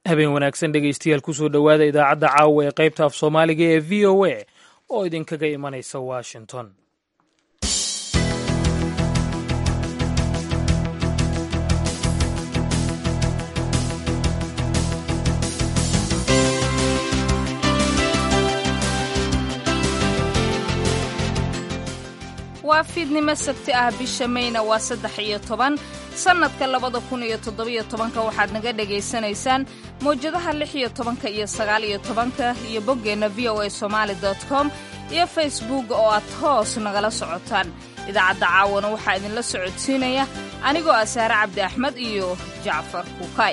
habeen wanaagsan dhegaystayaal kusoo dhowaada idaacadda caawa ee qaybta af soomaaliga ee v o a oo idinkaga imanaysa washington waa fiidnimo sabti ah bisha mayna waa saddex iyo toban sannadka labada kun iyo toddobiyo tobanka waxaad naga dhegaysanaysaan mawjadaha lix iyo tobanka iyo sagaal iyo tobanka iyo boggeenna v o a somaali dot com iyo facebook oo aad hoos nagala socotaan idaacadda caawana waxaa idinla socodsiinaya anigoo ah saare cabdi axmed iyo jacfar kuukay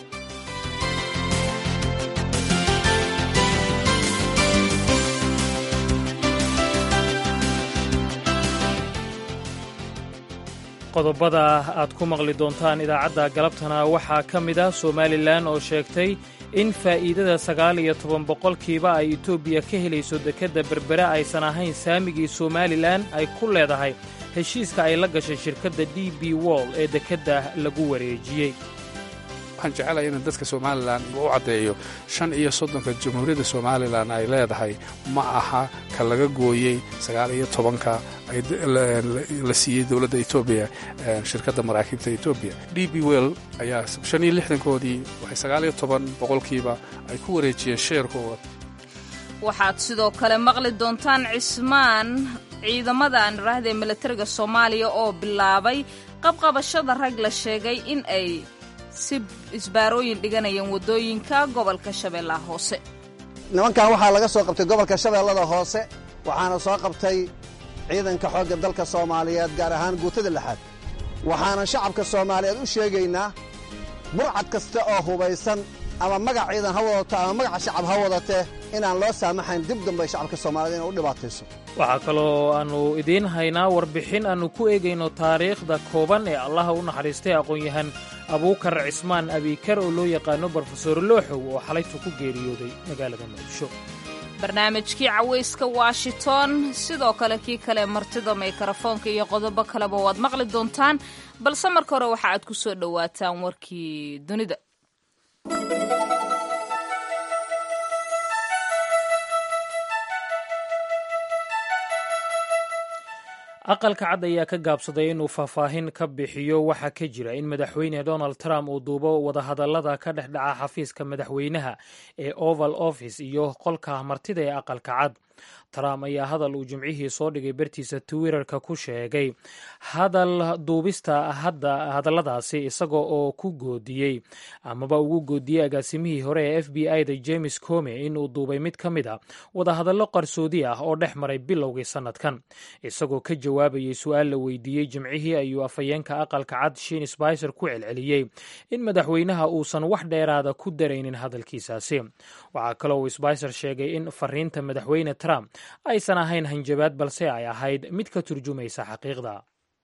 qodobada aad ku maqli doontaan idaacadda galabtana waxaa ka mid ah somalilan oo sheegtay in faa'iidada sagaal iyo toban boqolkiiba ay etoobiya ka helayso dekedda berbere aysan ahayn saamigii somalilan ay ku leedahay heshiiska ay la gashay shirkadda d b wall ee dekedda lagu wareejiyey waxaan jecelahay in dadka somalilan u caddeeyo shan iyo soddonka jamhuuriyadda somalilan ay leedahay ma aha ka laga gooyey sagaal iyo tobanka la siiyey dowladda etoobiya shirkadda maraakiibta etoobiya d b well ayaa shan iyo lixdankoodii waxay sagaal iyo toban boqolkiiba ay ku wareejiyeen sheerkooda waxaad sidoo kale maqli doontaan cismaan ciidamada aan idhaahdee milatariga soomaaliya oo bilaabay qabqabashada rag la sheegay in ay si isbaarooyin dhiganayeen waddooyinka gobolka shabeellaha hoose nimankan waxaa laga soo qabtay gobolka shabeellada hoose waxaana soo qabtay ciidanka xoogga dalka soomaaliyeed gaar ahaan guutada lixaad waxaanan shacabka soomaaliyeed u sheegaynaa burcad kasta oo hubaysan ama magac ciidan ha wadato ama magaca shacab ha wadatee inaan loo saamaxayn dib dambay shacabka soomaaliyed inay u dhibaatayso waxaa kaloo aannu idiin haynaa warbixin aannu ku eegayno taariikhda kooban ee allaha u naxariistay aqoon-yahan abuukar cismaan abiikar oo loo yaqaano brofesor looxow oo xalaytu ku geeriyooday magaalada muqdisho barnaamijkii cawayska washington sidoo kale kii kale martida mikrafoonka iyo qodobo kaleba waad maqli doontaan balse marka hore waxa aad ku soo dhowaataan warkii dunida aqalka cad ayaa ka gaabsaday inuu faahfaahin ka bixiyo waxa ka jira in madaxweyne donald trump uu duubo wadahadallada ka dhex dhaca xafiiska madaxweynaha ee oval office iyo qolka martida ee aqalka cad trump ayaa hadal uu jimcihii soo dhigay bartiisa twitterka ku sheegay hadal duubista hadalladaasi isaga oo ku goodiyey amaba ugu goodiyey agaasimihii hore ee f b i da james come inuu duubay mid ka mid a wadahadallo qarsoodi ah oo dhex maray bilowgii sannadkan isagoo ka jawaabayay su-aal la weydiiyey jimcihii ayuu afhayeenka aqalka cad shin sbicer ku celceliyey in madaxweynaha uusan wax dheeraada ku daraynin hadalkiisaasi waxaa kaloo sbicer sheegay in fariinta madaxweyne trump aysan ahayn hanjabaad balse ay ahayd mid ka turjumaysa xaqiiqda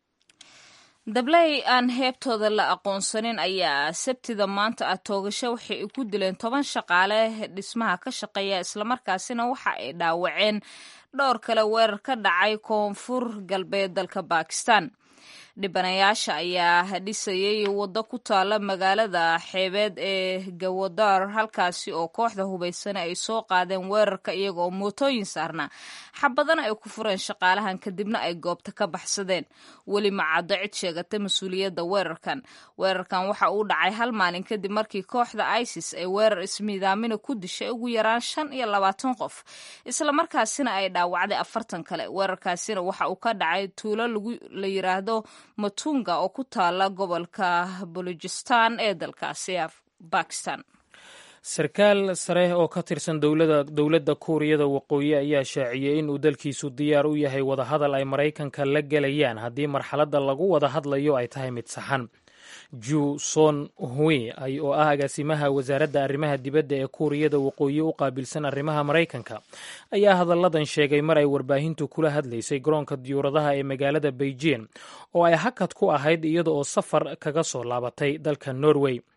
dabley aan heebtooda la aqoonsanin ayaa sabtida maanta ah toogasho waxay ku dileen toban shaqaale dhismaha ka shaqeeya islamarkaasina waxa ay dhaawaceen dhowr kale weerar ka dhacay koonfur galbeed dalka bakistan dhibanayaasha ayaa dhisayay waddo ku taala magaalada xeebeed ee gawadar halkaasi oo kooxda hubaysana ay soo qaadeen weerarka iyaga oo mootooyin saarna xabadana ay ku fureen shaqaalahan kadibna ay goobta ka baxsadeen weli macaddo cid sheegata mas-uuliyadda weerarkan weerarkan waxa uu dhacay hal maalin kadib markii kooxda isis ay weerar ismiidaamina ku dishay ugu yaraan shan iyo labaatan qof islamarkaasina ay dhaawacday afartan kale weerarkaasina waxa uu ka dhacay tuulo la yiraahdo matunga oo ku taala gobolka balujistan ee dalkaasi bakistan sarkaal sare oo ka tirsan dowladda kuuriyada waqooyi ayaa shaaciyey in uu dalkiisu diyaar u yahay wadahadal ay maraykanka la gelayaan haddii marxaladda lagu wada hadlayo ay tahay mid saxan ju son hui oo ah agaasimaha wasaaradda arrimaha dibadda ee kuuriyada waqooyi u qaabilsan arrimaha maraykanka ayaa hadalladan sheegay mar ay warbaahintu kula hadlaysay garoonka diyuuradaha ee magaalada beijing oo ay hakad ku ahayd iyada oo safar kaga soo laabatay dalka norway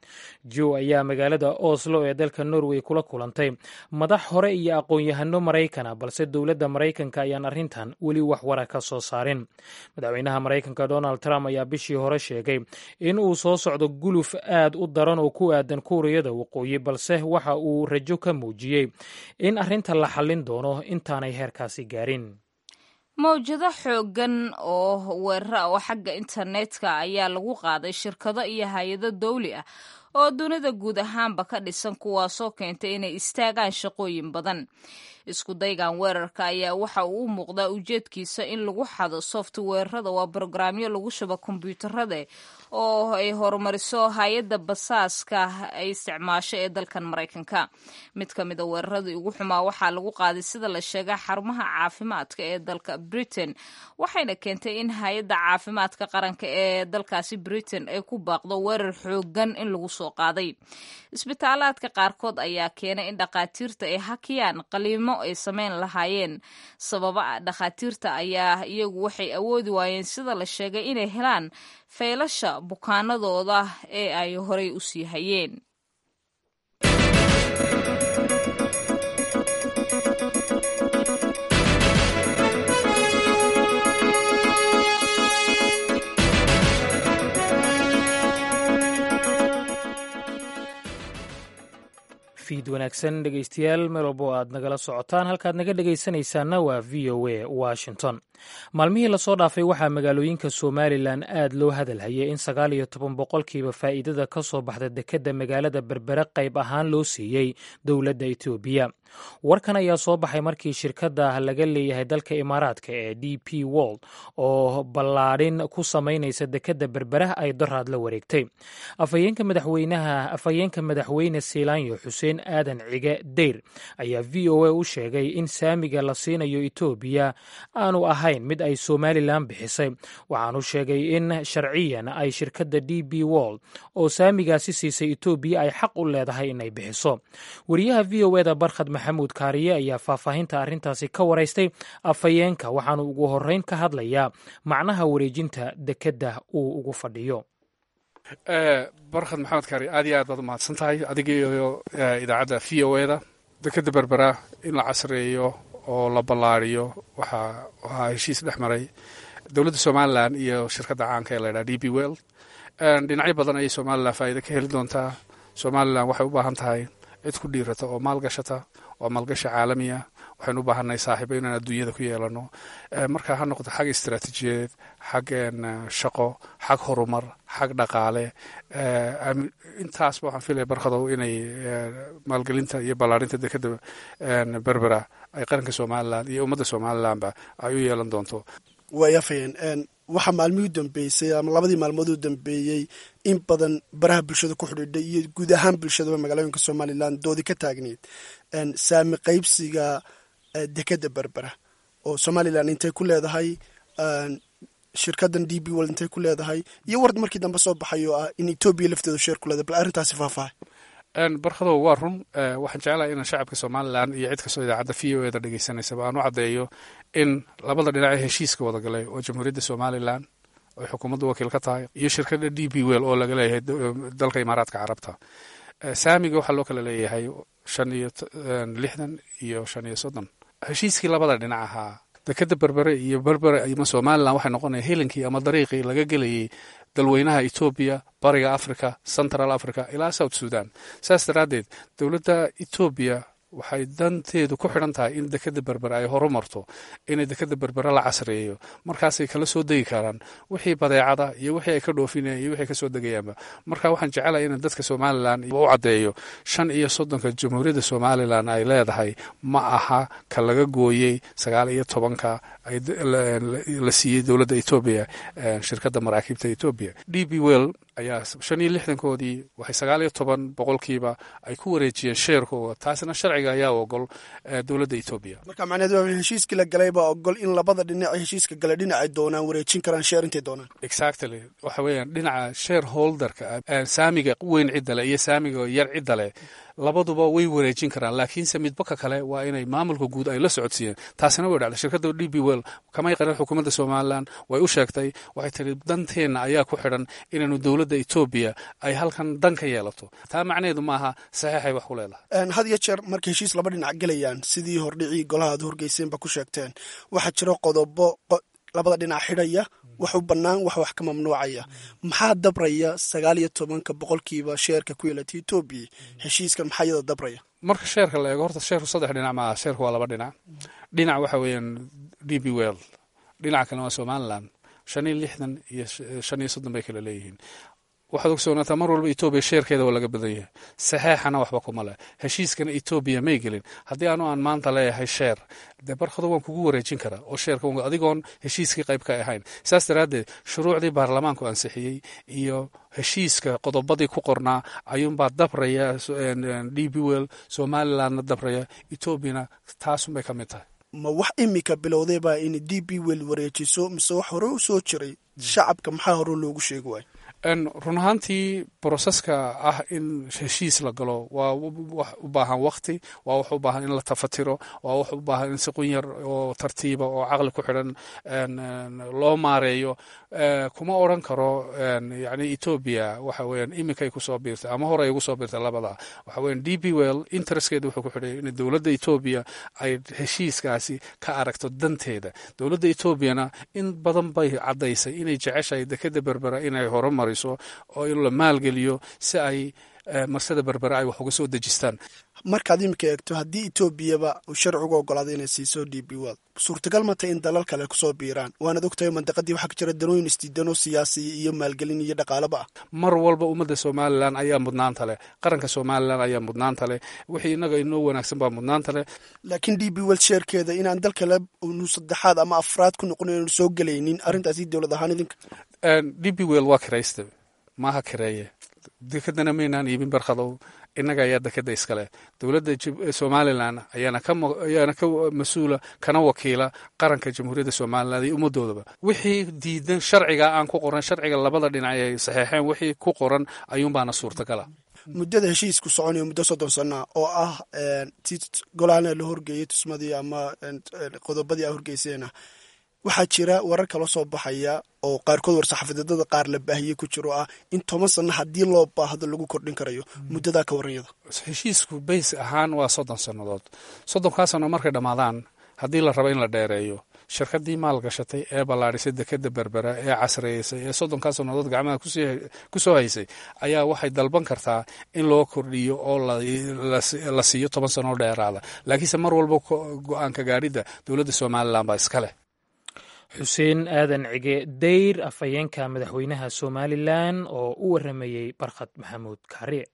joe ayaa magaalada oslo ee dalka norway kula kulantay madax hore iyo aqoon-yahano maraykana balse dowladda maraykanka ayaan arrintan weli wax wara ka soo saarin madaxweynaha maraykanka donald trump ayaa bishii hore sheegay in uu soo socdo guluf aad u daran oo ku aadan kuuriyada waqooyi balse waxa uu rajo ka muujiyey in arrinta la xallin doono intaanay heerkaasi gaarin mawjado xooggan oo weerara oo xagga internetka ayaa lagu qaaday shirkado iyo hay-ado dawli ah oo dunida guud ahaanba ka dhisan kuwaasoo keentay inay istaagaan shaqooyin badan isku daygan weerarka ayaa waxa uu u muuqdaa ujeedkiisa in lagu xado softweerada waa brograamyo lagu shubo kombyuutarada oo ay horumariso hay-adda basaaska ay isticmaasho ee dalkan maraykanka mid ka mida weeraradii ugu xumaa waxaa lagu qaaday sida la sheega xarumaha caafimaadka ee dalka britain waxayna keentay in hay-adda caafimaadka qaranka ee dalkaasi britain ay ku baaqdo weerar xoogan in lagu soo qaaday isbitaalaadka qaarkood ayaa keenay in dhakhaatiirta ay hakiyaan qaliimo ay samayn lahaayeen sababa dhakhaatiirta ayaa iyagu waxay awoodi waayeen sida la sheegay inay helaan faylasha bukaanadooda ee ay horay u sii hayeen fiid wanaagsan dhegeystayaal meel walbo aad nagala socotaan halkaad naga dhegeysanaysaana waa v o a washington maalmihii lasoo dhaafay waxaa magaalooyinka somalilan aad loo hadalhayay in sagaal iyo toban boqolkiiba faa'iidada ka soo baxda dekedda magaalada berbere qayb ahaan loo siiyey dowladda etoobiya warkan ayaa soo baxay markii shirkadda laga leeyahay dalka imaaraadka ee d p wold oo ballaadhin ku samaynaysa dekedda berbere ay doraad la wareegtay afhayeenka madaxweynaha afhayeenka madaxweyne siilaanyo xuseen aadan cige deyr ayaa v o a u sheegay in saamiga la siinayo etoobiya aanu ahayn mid ay somalilan bixisay waxaanu sheegay in sharciyan ay shirkadda d b wold oo saamigaasi siisay etoobiya ay xaq u leedahay inay bixiso wariyaha v o eda barkhad maxamuud kaariye ayaa faahfaahinta arrintaasi ka waraystay afhayeenka waxaanu ugu horreyn ka hadlayaa macnaha wareejinta dekedda uu ugu fadhiyo barkhad maxamed kaari aad iyo aad baad umahadsan tahay adiga iyo idaacadda v o eda dekedda berbera in la casreeyo oo la ballaariyo waxaa waxaa heshiis dhex maray dowladda somalilan iyo shirkadda caanka ee laydhaha d b well dhinacyo badan ayay somalilan faa'iida ka heli doontaa somalilan waxay u baahan tahay cid ku dhiirata oo maalgashata waa maalgashi caalamiya waxaynu u baahannahay saaxiibo inaan adduunyada ku yeelano marka ha noqdo xag istaraatiijiyadeed xag shaqo xag horumar xag dhaqaale intaasba waxaan filaya barkadow inay maalgelinta iyo ballaarinta dekeda berbera ay qaranka somalilan iyo ummadda somalilanba ay u yeelan doonto waayafayeen waxaa maalmihii u dambeysay ama labadii maalmood u dambeeyey in badan baraha bulshada ku xidhiidhay iyo guud ahaan bulshadaba magaalooyinka somalilan doodi ka taagneyd saami qaybsiga dekeda berbera oo somalilan intay ku leedahay shirkadan d b world intay ku leedahay iyo ward markii dambe soo baxay oo ah in etoobiya lafteedu sheer ku leedahay bal arrintaasi faahfaahay barkadow waa run waxaan jeclahay inaan shacabka somalilan iyo cid kastoo idaacadda v o eda dhegeysanaysaa aan u caddeeyo in labada dhinac ee heshiiska wada galay oo jamhuuriyadda somalilan ay xukuumadda wakiil ka tahay iyo shirkadda d b well oo laga leeyahay dalka imaaraadka carabta saamiga waxaa loo kala leeyahay shan iyo lixdan iyo shan iyo soddon heshiiskii labada dhinac ahaa dekeda berbere iyo berbere ama somalilan waxay noqonaya helinkii ama dariiqii laga gelayay dalweynaha etoobiya bariga africa central africa ilaa south sudan saas daraaddeed dowladda etoobiya waxay danteedu ku xidhan tahay in dekeda berbere ay horumarto inay dekeda berbere la casreeyo markaasay kala soo degi karaan wixii badeecada iyo wixii ay ka dhoofinayaan iyo wixii kasoo degayaanba marka waxaan jecelahay in dadka somalilan u caddeeyo shan iyo soddonka jamhuuriyadda somalilan ay leedahay ma aha ka laga gooyey sagaal iyo tobanka la siiyey dowladda etoobiya shirkadda maraakiibta etoobiya d b well ayaa shan iyo lixdankoodii waxay sagaal iyo toban boqolkiiba ay ku wareejiyeen sheerkooda taasina sharciga ayaa ogol dowladda etoobiya marka macneed waa heshiiskii la galay baa ogol in labada dhinac heshiiska gale dhinacay doonaan wareejin karaan sheer intay doonaan exactly waxa weeyaan dhinaca share holderka saamiga weyn cidda leh iyo saamiga yar cidda leh labaduba way wareejin karaan laakiinse midbaka kale waa inay maamulka guud ay la socodsiiyeen taasina way dhacday shirkadda d b well kamay qarin xukuumadda somalilan way u sheegtay waxay tiri danteenna ayaa ku xidhan inaanu dowladda etoobiya ay halkan dan ka yeelato taa macnaheedu maaha saxiixay wax ku leedahay had iyo jeer markay heshiis laba dhinac gelayaan sidii hordhicii golaha ad horgeyseenba ku sheegteen waxaa jira qodobo labada dhinac xidhaya wax u bannaan wax wax ka mamnuucaya maxaa dabraya sagaal iyo tobanka boqolkiiba sheerka ku yeelata etoobiya heshiiskan maxaa iyada dabraya marka sheerka la eego horta sheerku saddex dhinac maaha sheerku waa laba dhinac dhinac waxa weeyaan d b well dhinaca kalena waa somalilan shan iyo lixdan iyo shan iyo soddon bay kala leeyihiin waxaad ogsoonataa mar walba etoobiya sheerkeeda waa laga badan yahay saxeexana waxba kuma leh heshiiskana etoobiya may gelin haddii anu aan maanta leeyahay sheer dee barkado waan kugu wareejin karaa oo sheerka adigoon heshiiskii qayb ka ahayn saas daraaddeed shuruucdii baarlamaanku ansixiyey iyo heshiiska qodobadii ku qornaa ayuunbaa dabraya d b well somalilandna dabraya etoobiyana taasunbay ka mid tahay ma wax imika bilowdaybaa in d b well wareejiso mise wax hore u soo jiray shacabka maxaa hore loogu sheegi waayo run ahaantii broseska ah in heshiis la galo waa wax u baahan wakti waa wax u baahan in la tafatiro waa wax u baahan in si qunyar oo tartiiba oo caqli ku xidhan loo maareeyo kuma odran karo yani etoobiya waxa weeyaan iminkay kusoo biirtay ama hore ay ugu soo biirtay labada waxa weyan d b well interestkeeda wuxuu ku xidhay in dowladda etoobiya ay heshiiskaasi ka aragto danteeda dowladda etoobiyana in badan bay caddaysay inay jeceshahay dekeda berbera inay horumariso oo in la maalgeliyo si ay marsada berbera ay wax uga soo dejistaan markaad iminka eegto haddii etoobiyaba uu sharcigu ogolaaday inay siiso d b well suurtagal mata in dalal kale kusoo biiraan waanaad ogtahay mandaqadii waxaa ka jira danooyin isdiidanoo siyaasiya iyo maalgelin iyo dhaqaalaba ah mar walba ummadda somalilan ayaa mudnaanta leh qaranka somalilan ayaa mudnaanta leh wixii innaga inoo wanaagsan baa mudnaanta leh laakiin d b well sheerkeeda inaan dal kale nu saddexaad ama afraad ku noqon inaynu soo gelaynin arrintaasi dowlad ahaan idinka d b well waa kiraysta maaha kireeye dekadana maynaan iibin barkhadow innaga ayaa dekeda iskale dowladda somalilan ayaana ka mas-uula kana wakiila qaranka jamhuuriyadda somalilan iyo ummadoodaba wixii diidan sharciga aan ku qoran sharciga labada dhinac ay saxeexeen wixii ku qoran ayuunbaana suurtagala muddada heshiisku soconayo muddo soddon sana oo ah ti golahana la horgeeyey tusmadii ama qodobadii a horgeyseena waxaa jira warar kala soo baxaya oo qaarkood war-saxafadeedada qaar la baahiyey ku jiro ah in toban sanno haddii loo baahdo lagu kordhin karayo muddadaa ka waranyada heshiisku bays ahaan waa soddon sannadood soddonkaa sanno markay dhammaadaan haddii la rabo in la dheereeyo shirkadii maalgashatay ee ballaadhisay dekeda berbera ee casreeysay ee soddonkaa sannadood gacmaha ku soo haysay ayaa waxay dalban kartaa in loo kordhiyo oo la siiyo toban sannoo dheeraada laakiinse mar walba go-aanka gaadhidda dowladda somalilan baa iska leh xuseen aadan cige dayr afhayeenka madaxweynaha somalilan oo u waramayey barkhad maxamuud kaariye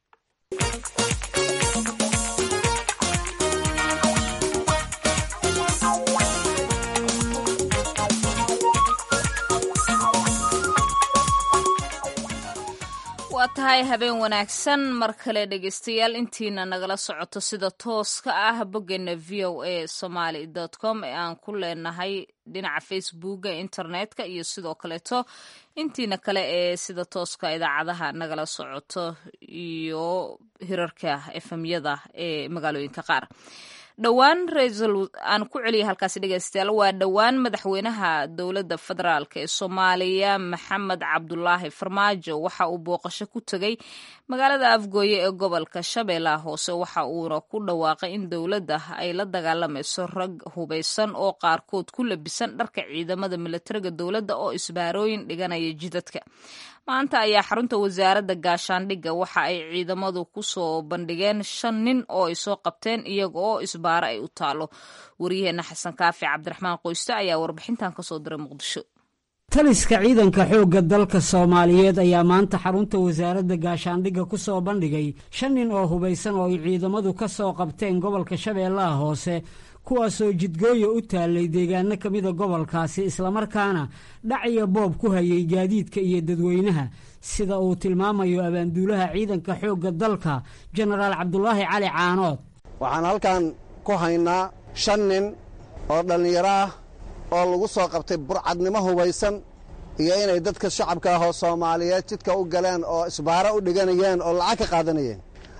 waa tahay habeen wanaagsan mar kale dhegeystayaal intiina nagala socoto sida tooska ah boggeena v o a somaly com ee aan ku leenahay dhinaca facebooka internetka iyo sidoo kaleeto intiina kale ee sida tooska idaacadaha nagala socoto iyo hirarka efemyada ee magaalooyinka qaar dhowaan raisal aan ku celiyay halkaasi dhegeystayaal waa dhowaan madaxweynaha dowladda federaalk ee soomaaliya maxamed cabdulaahi farmaajo waxa uu booqasho ku tegey magaalada afgooye ee gobolka shabeellaha hoose waxa uuna ku dhawaaqay in dowladda ay la dagaalamayso rag hubeysan oo qaarkood ku labisan dharka ciidamada milatariga dowladda oo isbaarooyin dhiganaya jidadka maanta ayaa xarunta wasaaradda gaashaandhigga waxa ay ciidamadu ku soo bandhigeen shan nin oo ay soo qabteen iyaga oo isbaaro ay u taalo waryaheena xasan kaafi cabdiraxmaan qoyste ayaa warbixintan kasoo diray muqdisho taliska ciidanka xoogga dalka soomaaliyeed ayaa maanta xarunta wasaaradda gaashaandhigga ku soo bandhigay shan nin oo hubaysan oo ay ciidamadu ka soo qabteen gobolka shabeellaha hoose kuwaasoo jidgooya u taallay deegaano ka mida gobolkaasi islamarkaana dhac iyo boob ku hayay gaadiidka iyo dadweynaha sida uu tilmaamayo abaanduulaha ciidanka xoogga dalka jenaraal cabdulaahi cali caanood waxaan halkan ku haynaa shan nin oo dhallinyaro ah oo lagu soo qabtay burcadnimo hubaysan iyo inay dadka shacabka ah oo soomaaliyeed jidka u galeen oo isbaaro u dhiganayeen oo lacag ka qaadanayeen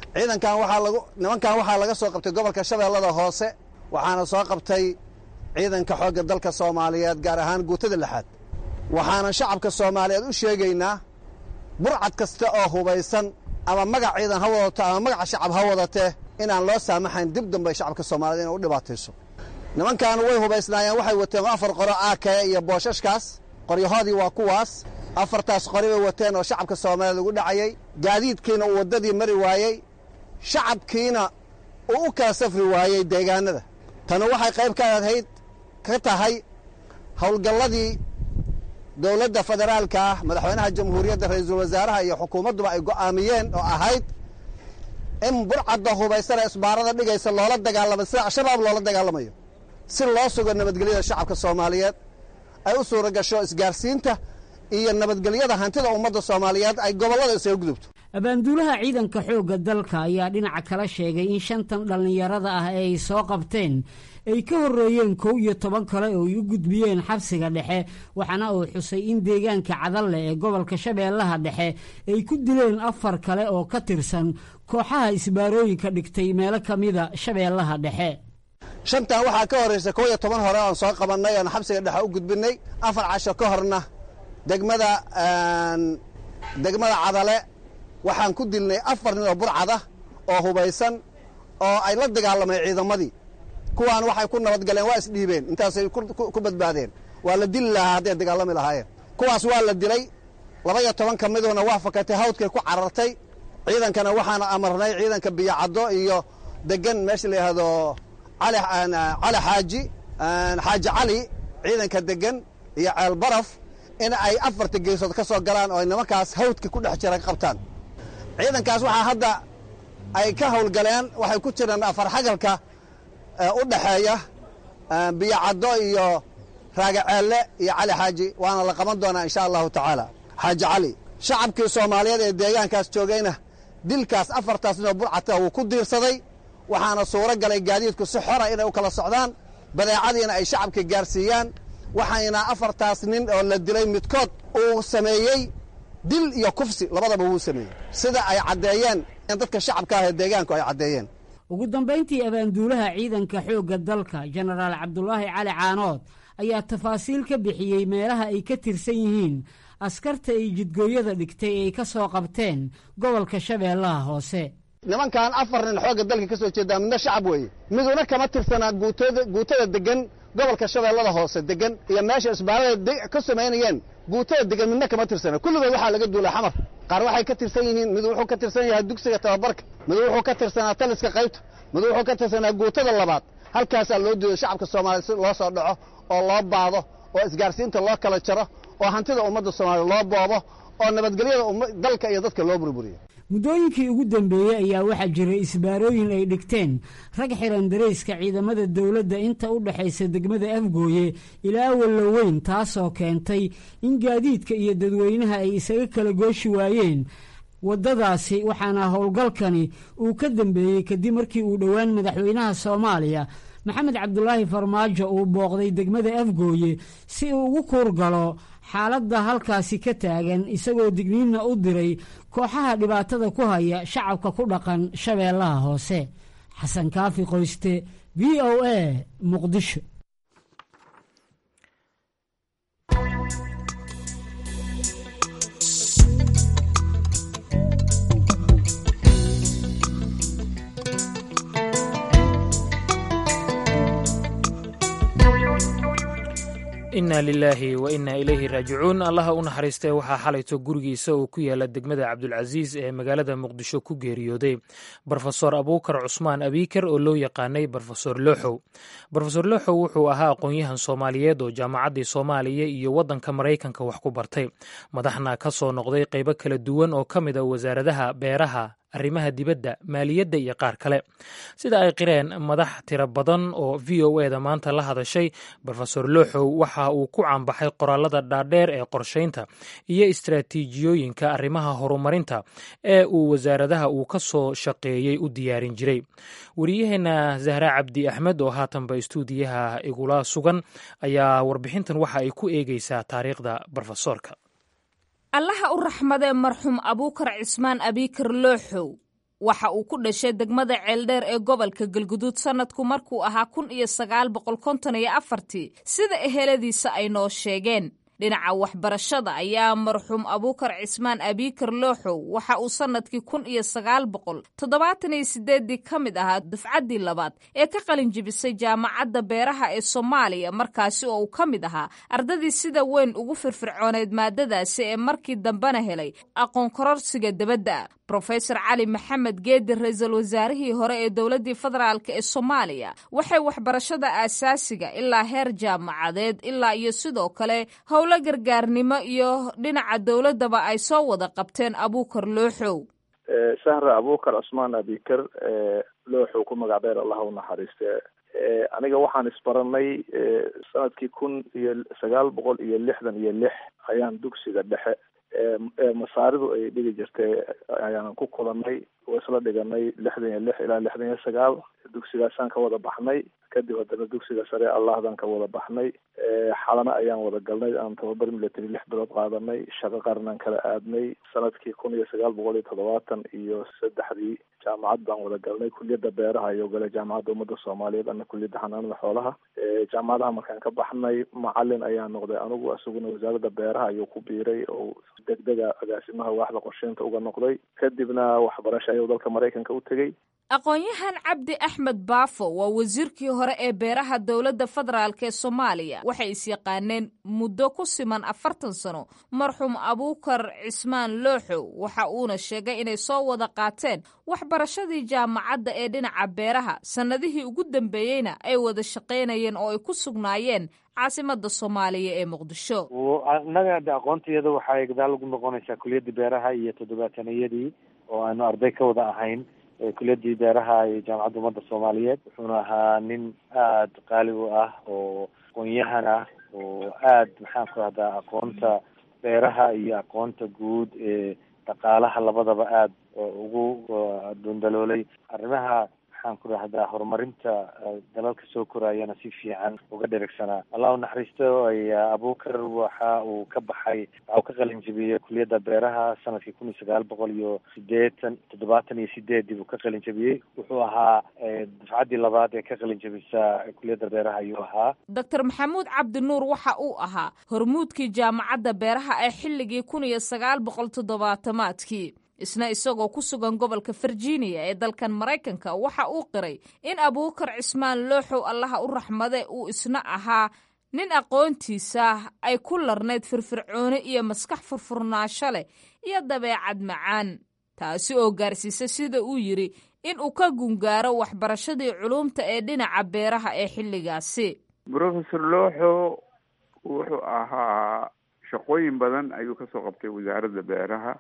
ciidankan waxaa lagu nimankan waxaa laga soo qabtay gobolka shabeellada hoose waxaana soo qabtay ciidanka xoogga dalka soomaaliyeed gaar ahaan guutada lixaad waxaana shacabka soomaaliyeed u sheegaynaa burcad kasta oo hubaysan ama magac ciidan ha wadato ama magaca shacab ha wadatee inaan loo saamaxayn dib dambay shacabka soomaaliyed inay u dhibaatayso nimankaanu way hubaysnaayeen waxay wateen afar qoro aakaya iyo booshashkaas qoryahoodii waa kuwaas afartaas qori bay wateen oo shacabka soomaaliyeed ugu dhacayey gaadiidkiina uu waddadii mari waayey shacabkiina uu u kala safri waayey deegaanada tani waxay qayb ka ahayd ka tahay howlgalladii dowladda federaalka ah madaxweynaha jamhuuriyadda ra'iisul wasaaraha iyo xukuumadduba ay go'aamiyeen oo ahayd in burcadda hubaysana isbaarada dhigaysa loola dagaalamo sida al-shabaab loola dagaalamayo si loo sugo nabadgelyada shacabka soomaaliyeed ay u suura gasho isgaarsiinta iyo nabadgelyada hantida ummadda soomaaliyeed ay gobollada isaga gudubto abaanduulaha ciidanka xoogga dalka ayaa dhinaca kala sheegay in shantan dhallinyarada ah ee ay soo qabteen ay ka horreeyeen kow iyo toban kale oo ay u gudbiyeen xabsiga dhexe waxaana uu xusay in deegaanka cadalle ee gobolka shabeellaha dhexe ay ku dileen afar kale oo ka tirsan kooxaha isbaarooyinka dhigtay meelo ka mida shabeellaha dhexe shantan waxaa ka horraysa kow iyo toban hore oon soo qabannay oon xabsiga dhexe u gudbinnay afar casho ka horna degmada degmada cadale waxaan ku dilnay afar nin oo burcad ah oo hubaysan oo ay la dagaalamay ciidamadii kuwaan waxay ku nabadgaleen waa isdhiibeen intaasay ku badbaadeen waa la dili lahaa hadday dagaalami lahaayeen kuwaas waa la dilay laba iyo toban ka miduna waa fakatay hawdkay ku carartay ciidankana waxaana amarnay ciidanka biyocaddo iyo degan meesha la yidhaahdo cali xaaji xaaji cali ciidanka degan iyo ceel baraf in ay afarta geesood ka soo galaan oo ay nimankaas hawdka ku dhex jira ka qabtaan ciidankaas waxaa hadda ay ka howlgaleen waxay ku jiraan afar xagalka u dhaxeeya biyocaddo iyo raagaceelle iyo cali xaaji waana la qaban doonaa insha allahu tacaala xaaji cali shacabkii soomaaliyeed ee deegaankaas joogayna dilkaas afartaas ninoo burcata wuu ku diirsaday waxaana suuro galay gaadiidku si xora inay u kala socdaan badeecadiina ay shacabka gaarsiiyaan waxayna afartaas nin oo la dilay midkood uu sameeyey dil iyo kufsi labadaba wuu sameeyey sida ay caddeeyeen in dadka shacabka ah ee deegaanku ay caddeeyeen ugu dambayntii abaanduulaha ciidanka xoogga dalka jenaraal cabdulaahi cali caanood ayaa tafaasiil ka bixiyey meelaha ay ka tirsan yihiin askarta ay jidgooyada dhigtay ay ka soo qabteen gobolka shabeellaha hoose nimankan afar nin xoogga dalka ka soo jeedaa midna shacab weeye miduna kama tirsanaa guutada guutada degan gobolka shabeellada hoose degan iyo meesha isbaarada ka samaynayeen guutada degan midna kama tirsana kulligood waxaa laga duulay xamar qaar waxay ka tirsan yihiin mid wuxuu ka tirsan yahay dugsiga tababarka mid wuxuu ka tirsanaa taliska qaybta mid wuxuu ka tirsanaa guutada labaad halkaasaa loo duuday shacabka soomaaliya si loo soo dhaco oo loo baado oo isgaarsiinta loo kala jaro oo hantida ummadda soomaaliya loo boobo oo nabadgelyada dalka iyo dadka loo burburiyo muddooyinkii ugu dambeeyey ayaa waxaa jiray isbaarooyin ay dhigteen rag xiran darayska ciidamada dowladda inta u dhexaysa degmada afgooye ilaa walloweyn taasoo keentay in gaadiidka iyo dadweynaha ay isaga kala gooshi waayeen waddadaasi waxaana howlgalkani uu ka dambeeyey kadib markii uu dhowaan madaxweynaha soomaaliya maxamed cabdulaahi farmaajo uu booqday degmada afgooye si uu ugu kuurgalo xaaladda halkaasi ka taagan isagoo digniinna u diray kooxaha dhibaatada ku haya shacabka ku dhaqan shabeellaha hoose xasan kaafi qoyste v o a muqdisho inna lilaahi wa inna ilayhi raajicuun allaha u naxariistee waxaa xalayto gurigiisa uu ku yaala degmada cabdulcasiis ee magaalada muqdisho ku geeriyooday brofesor abuukar cusmaan abiikar oo loo yaqaanay brofesor looxow brofesor looxow wuxuu ahaa aqoon-yahan soomaaliyeed oo jaamacaddii soomaaliya iyo waddanka maraykanka wax ku bartay madaxna ka soo noqday qaybo kala duwan oo ka mid a wasaaradaha beeraha arrimaha dibadda maaliyadda iyo qaar kale sida ay qireen madax tiro badan oo v o e da maanta la hadashay brofesor looxow waxa uu ku caanbaxay qoraalada dhaadheer ee qorshaynta iyo istraatiijiyooyinka arrimaha horumarinta ee uu wasaaradaha uu ka soo shaqeeyey u diyaarin jiray wariyaheenna zahra cabdi axmed oo haatanba istuudiyaha igula sugan ayaa warbixintan waxa ay ku eegeysaa taariikhda brofesoorka allaha u raxmadee marxuum abuukar cismaan abiikar looxow waxa uu ku dhashay degmada ceeldheer ee gobolka galguduud sanadku markuu ahaa kun iyo sagaal boqol konton iyo afartii sida eheladiisa ay noo sheegeen dhinaca waxbarashada ayaa marxuum abuukar cismaan abiikar looxow waxa uu sanadkii kun iyo sagaal boqol toddobaatan iyo sideeddii ka mid ahaa dufcaddii labaad ee ka qalin jibisay jaamacadda beeraha ee soomaaliya markaasi oo uu ka mid ahaa ardadii sida weyn ugu firfircooneyd maadadaasi ee markii dambena helay aqoon kororsiga debadda rofesor cali maxamed geedi ra-iisul wasaarihii hore ee dowladdii federaalk ee soomaaliya waxay waxbarashada aasaasiga ilaa heer jaamacadeed ilaa iyo sidoo kale howlo gargaarnimo iyo dhinaca dowladdaba ay soo wada qabteen abuukar looxow sahra abuukar cusmaan abikar looxow ku magac dheer allah u naxariiste aniga waxaan isbaranay sanadkii kun iyo sagaal boqol iyo lixdan iyo lix ayaan dugsiga dhexe masaaridu ay dhigi jirtay ayaanan ku kulanay oo isla dhiganay lixdan iyo lix ilaa lixdan iyo sagaal dugsigaasaan ka wada baxnay kadib haddana dugsiga sare allahdan ka wada baxnay xalana ayaan wada galnay aan tababar military lix bilood qaadanay shaqo qarnaan kala aadnay sanadkii kun iyo sagaal boqol iyo toddobaatan iyo saddexdii jaamacad baan wada galnay kuliyadda beeraha ayuu galay jaamacadda ummadda soomaaliyeed ana kuliyadda xanaanada xoolaha jaamacadaha markaan ka baxnay macalin ayaa noqday anigu isaguna wasaaradda beeraha ayuu ku biiray oo degdega agaasimaha waaxda qorsheynta uga noqday kadibna waxbarasho ayuu dalka maraykanka u tegey aqoon-yahan cabdi axmed baafo waa wasiirkii hore ee beeraha dowladda federaalk ee soomaaliya waxay is-yaqaaneen muddo ku siman afartan sano marxuum abuukar cismaan looxow waxa uuna sheegay inay soo wada qaateen waxbarashadii jaamacadda ee dhinaca beeraha sannadihii ugu dambeeyeyna ay wada shaqaynayeen oo ay ku sugnaayeen caasimada soomaaliya ee muqdisho annaga de aqoontayada waxay gadaal ugu noqonaysaa kuliyadda beeraha iyo toddobaataniyadii oo aanu arday ka wada ahayn kuliyadii beeraha iyo jaamacadda ummadda soomaaliyeed wuxuuna ahaa nin aada qaali u ah oo aqoon-yahan ah oo aad maxaan ku rahdaa aqoonta beeraha iyo aqoonta guud ee dhaqaalaha labadaba aada ugu dundaloolay arrimaha maxaan ku rahdaa horumarinta dalalka soo koraayana si fiican uga dherigsanaa allah u naxariisto abuukar waxa uu ka baxay waxa uu ka qalin jabiyey kuliyadda beeraha sanadkii kun iyo sagaal boqol iyo sideetan toddobaatan iyo sideedii buu ka qalin jabiyey wuxuu ahaa dufcaddii labaad ee ka qalin jabisa kuliyadda beeraha ayuu ahaa doctor maxamuud cabdi nuur waxa uu ahaa hormuudkii jaamacadda beeraha ee xilligii kun iyo sagaal boqol toddobaatamaadkii isna isagoo ku sugan gobolka virginia ee dalkan maraykanka waxa uu qiray in abuukar cismaan looxow allaha u raxmade uu isna ahaa nin aqoontiisa ay ku larnayd firfircooni iyo maskax furfurnaasho leh iyo dabeecad macaan taasi oo gaarsiisa sida uu yidhi in uu ka gungaaro waxbarashadii culuumta ee dhinaca beeraha ee xilligaasi professor looxo wuxuu ahaa shaqooyin badan ayuu kasoo qabtay wasaaradda beeraha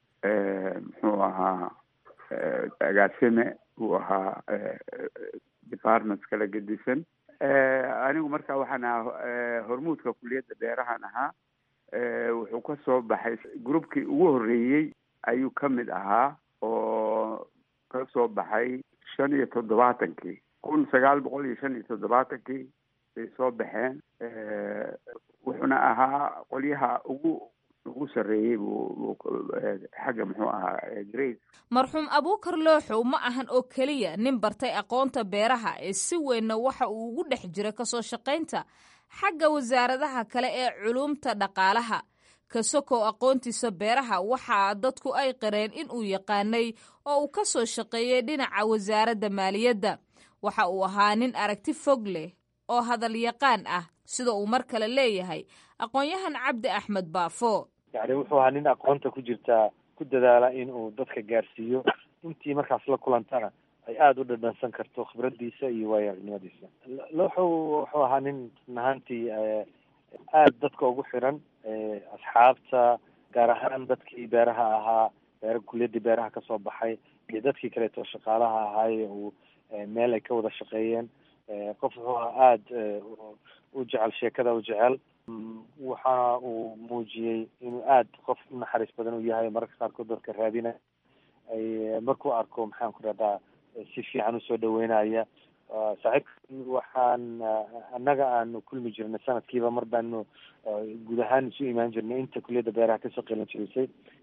muxuu ahaa agaasime uu ahaa departments kala gedisan anigu marka waxaan ahaa hormuudka kuliyadda beerahan ahaa wuxuu ka soo baxay groupkii ugu horreeyey ayuu ka mid ahaa oo ka soo baxay shan iyo toddobaatankii kun sagaal boqol iyo shan iyo toddobaatankii bay soo baxeen wuxuuna ahaa qolyaha ugu ugu sarreeyey buu xagga muxuu ahaa grade marxuum abuukar looxow ma ahan oo keliya nin bartay aqoonta beeraha ee si weynna waxa uu ugu dhex jira kasoo shaqaynta xagga wasaaradaha kale ee culuumta dhaqaalaha kasokow aqoontiisa beeraha waxaa dadku ay qareen in uu yaqaanay oo uu ka soo shaqeeyey dhinaca wasaaradda maaliyadda waxa uu ahaa nin aragti fog leh oo hadal yaqaan ah sida uu mar kale leeyahay aqoon-yahan cabdi axmed baafo yacni wuxuu ahaa nin aqoonta ku jirtaa ku dadaala in uu dadka gaarsiiyo intii markaas la kulantana ay aada u dhadhansan karto khibraddiisa iyo waayo-aragnimadiisa looxow wuxuu ahaa nin nahantii aada dadka ugu xiran asxaabta gaar ahaan dadkii beeraha ahaa beera kuliyaddii beeraha kasoo baxay iyo dadkii kaleeto shaqaalaha ahaaye uu meel ay ka wada shaqeeyeen qof wuxuu ahaa aada u jecel sheekada u jecel waxa uu muujiyey inuu aada qof u naxariis badan u yahay mararka qaarkood dadka raadina ay markuu arko maxaan ku rahdaa si fiican usoo dhaweynaya saaxiibka waxaan annaga aanu kulmi jirnay sanadkiiba mar baanu guud ahaan isu imaan jirnay inta kuliyadda beeraha kasoo qelan jirisay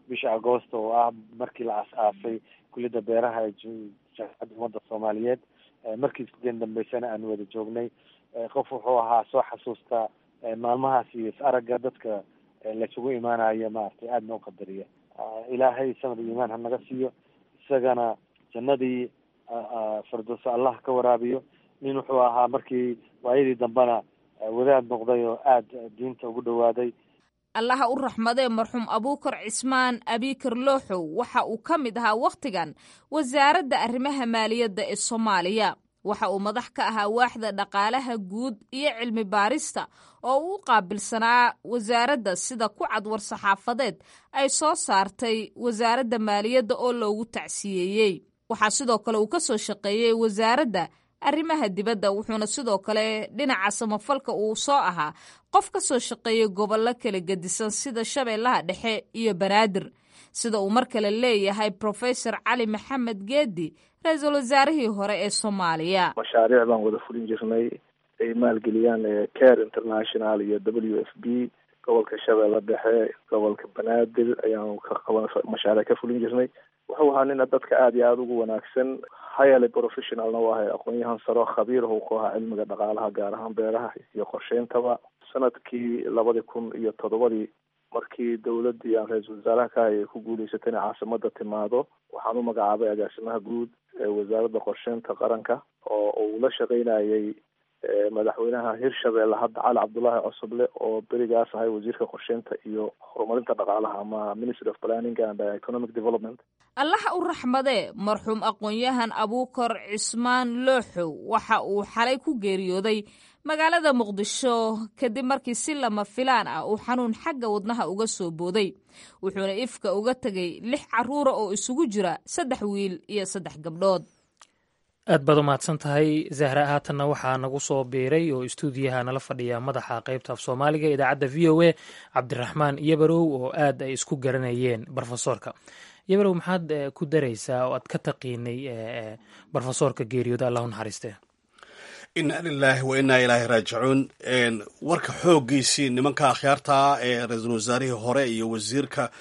bisha agoosto oo ah markii la as-aasay kuliyadda beeraha ee jaamacadda ummadda soomaaliyeed markii isdeen dambeysana aan wada joognay qof wuxuu ahaa soo xasuusta maalmahaas iyo is aragga dadka laysugu imaanayo maaragtay aadna u qadariya ilaahay samad iyo iimaan ha naga siiyo isagana jannadii firdowsa allah ka waraabiyo nin wuxuu ahaa markii waayadii dambena wadaad noqday oo aada diinta ugu dhawaaday allaha u raxmadee marxuum abuukar cismaan abikar looxow waxa uu ka mid ahaa wakhtigan wasaaradda arrimaha maaliyadda ee soomaaliya waxa uu madax ka ahaa waaxda dhaqaalaha guud iyo cilmi baarista oo uu u qaabilsanaa wasaaradda sida ku cad war saxaafadeed ay soo saartay wasaaradda maaliyadda oo loogu tacsiyeeyey waxaa sidoo kale uu ka soo shaqeeyey wasaaradda arrimaha dibadda wuxuuna sidoo kale dhinaca samafalka uu soo ahaa qof ka soo shaqeeyey gobollo kala gedisan sida shabeellaha dhexe iyo banaadir sida uu mar kale leeyahay profesor cali maxamed geedi ra-iisul wasaarihii hore ee soomaaliya mashaariic baan wada fulin jirnay ay maalgeliyaan care international iyo w f b gobolka shabeelle dhexe gobolka banaadir ayaan ka qaban mashaariic ka fulin jirnay wuxuu ahaa nina dadka aada iyo aada ugu wanaagsan hayale professionalna u ahay aqoon-yahan saro khabiir u ku ahaa cilmiga dhaqaalaha gaar ahaan beeraha iyo qorsheyntaba sanadkii labadii kun iyo toddobadii markii dowladdii aan ra-iisul wasaaraha ka hayay ku guuleysatay inay caasimada timaado waxaan u magacaabay agaasimaha guud ee wasaaradda qorsheynta qaranka oo uu la shaqeynayay madaxweynaha hirshabeelle hadda cali cabdullaahi cosoble oo berigaas ahay wasiirka qorsheynta iyo horumarinta dhaqaalaha ama ministry of planning and economic development allaha u raxmadee marxuum aqoon-yahan abuukar cismaan looxow waxa uu xalay ku geeriyooday magaalada muqdisho kadib markii si lama filaan ah uu xanuun xagga wadnaha uga soo booday wuxuuna ifka uga tegay lix caruura oo isugu jira saddex wiil iyo saddex gabdhood aad baad u mahadsan tahay zahra haatanna waxaa nagu soo biiray oo istuudiyaha nala fadhiya madaxa qaybta af soomaaliga idaacadda v o a cabdiraxmaan yabarow oo aad ay isku garanayeen brofesoorka yabarow maxaad ku daraysaa oo aad ka taqiinay brofesoorka geeriyooda allahu naxariiste inna lilaahi wa innaa ilaahi raajicuun warka xooggiisii nimanka akhyaartaa ee ra-iisul wasaarihii hore iyo wasiirka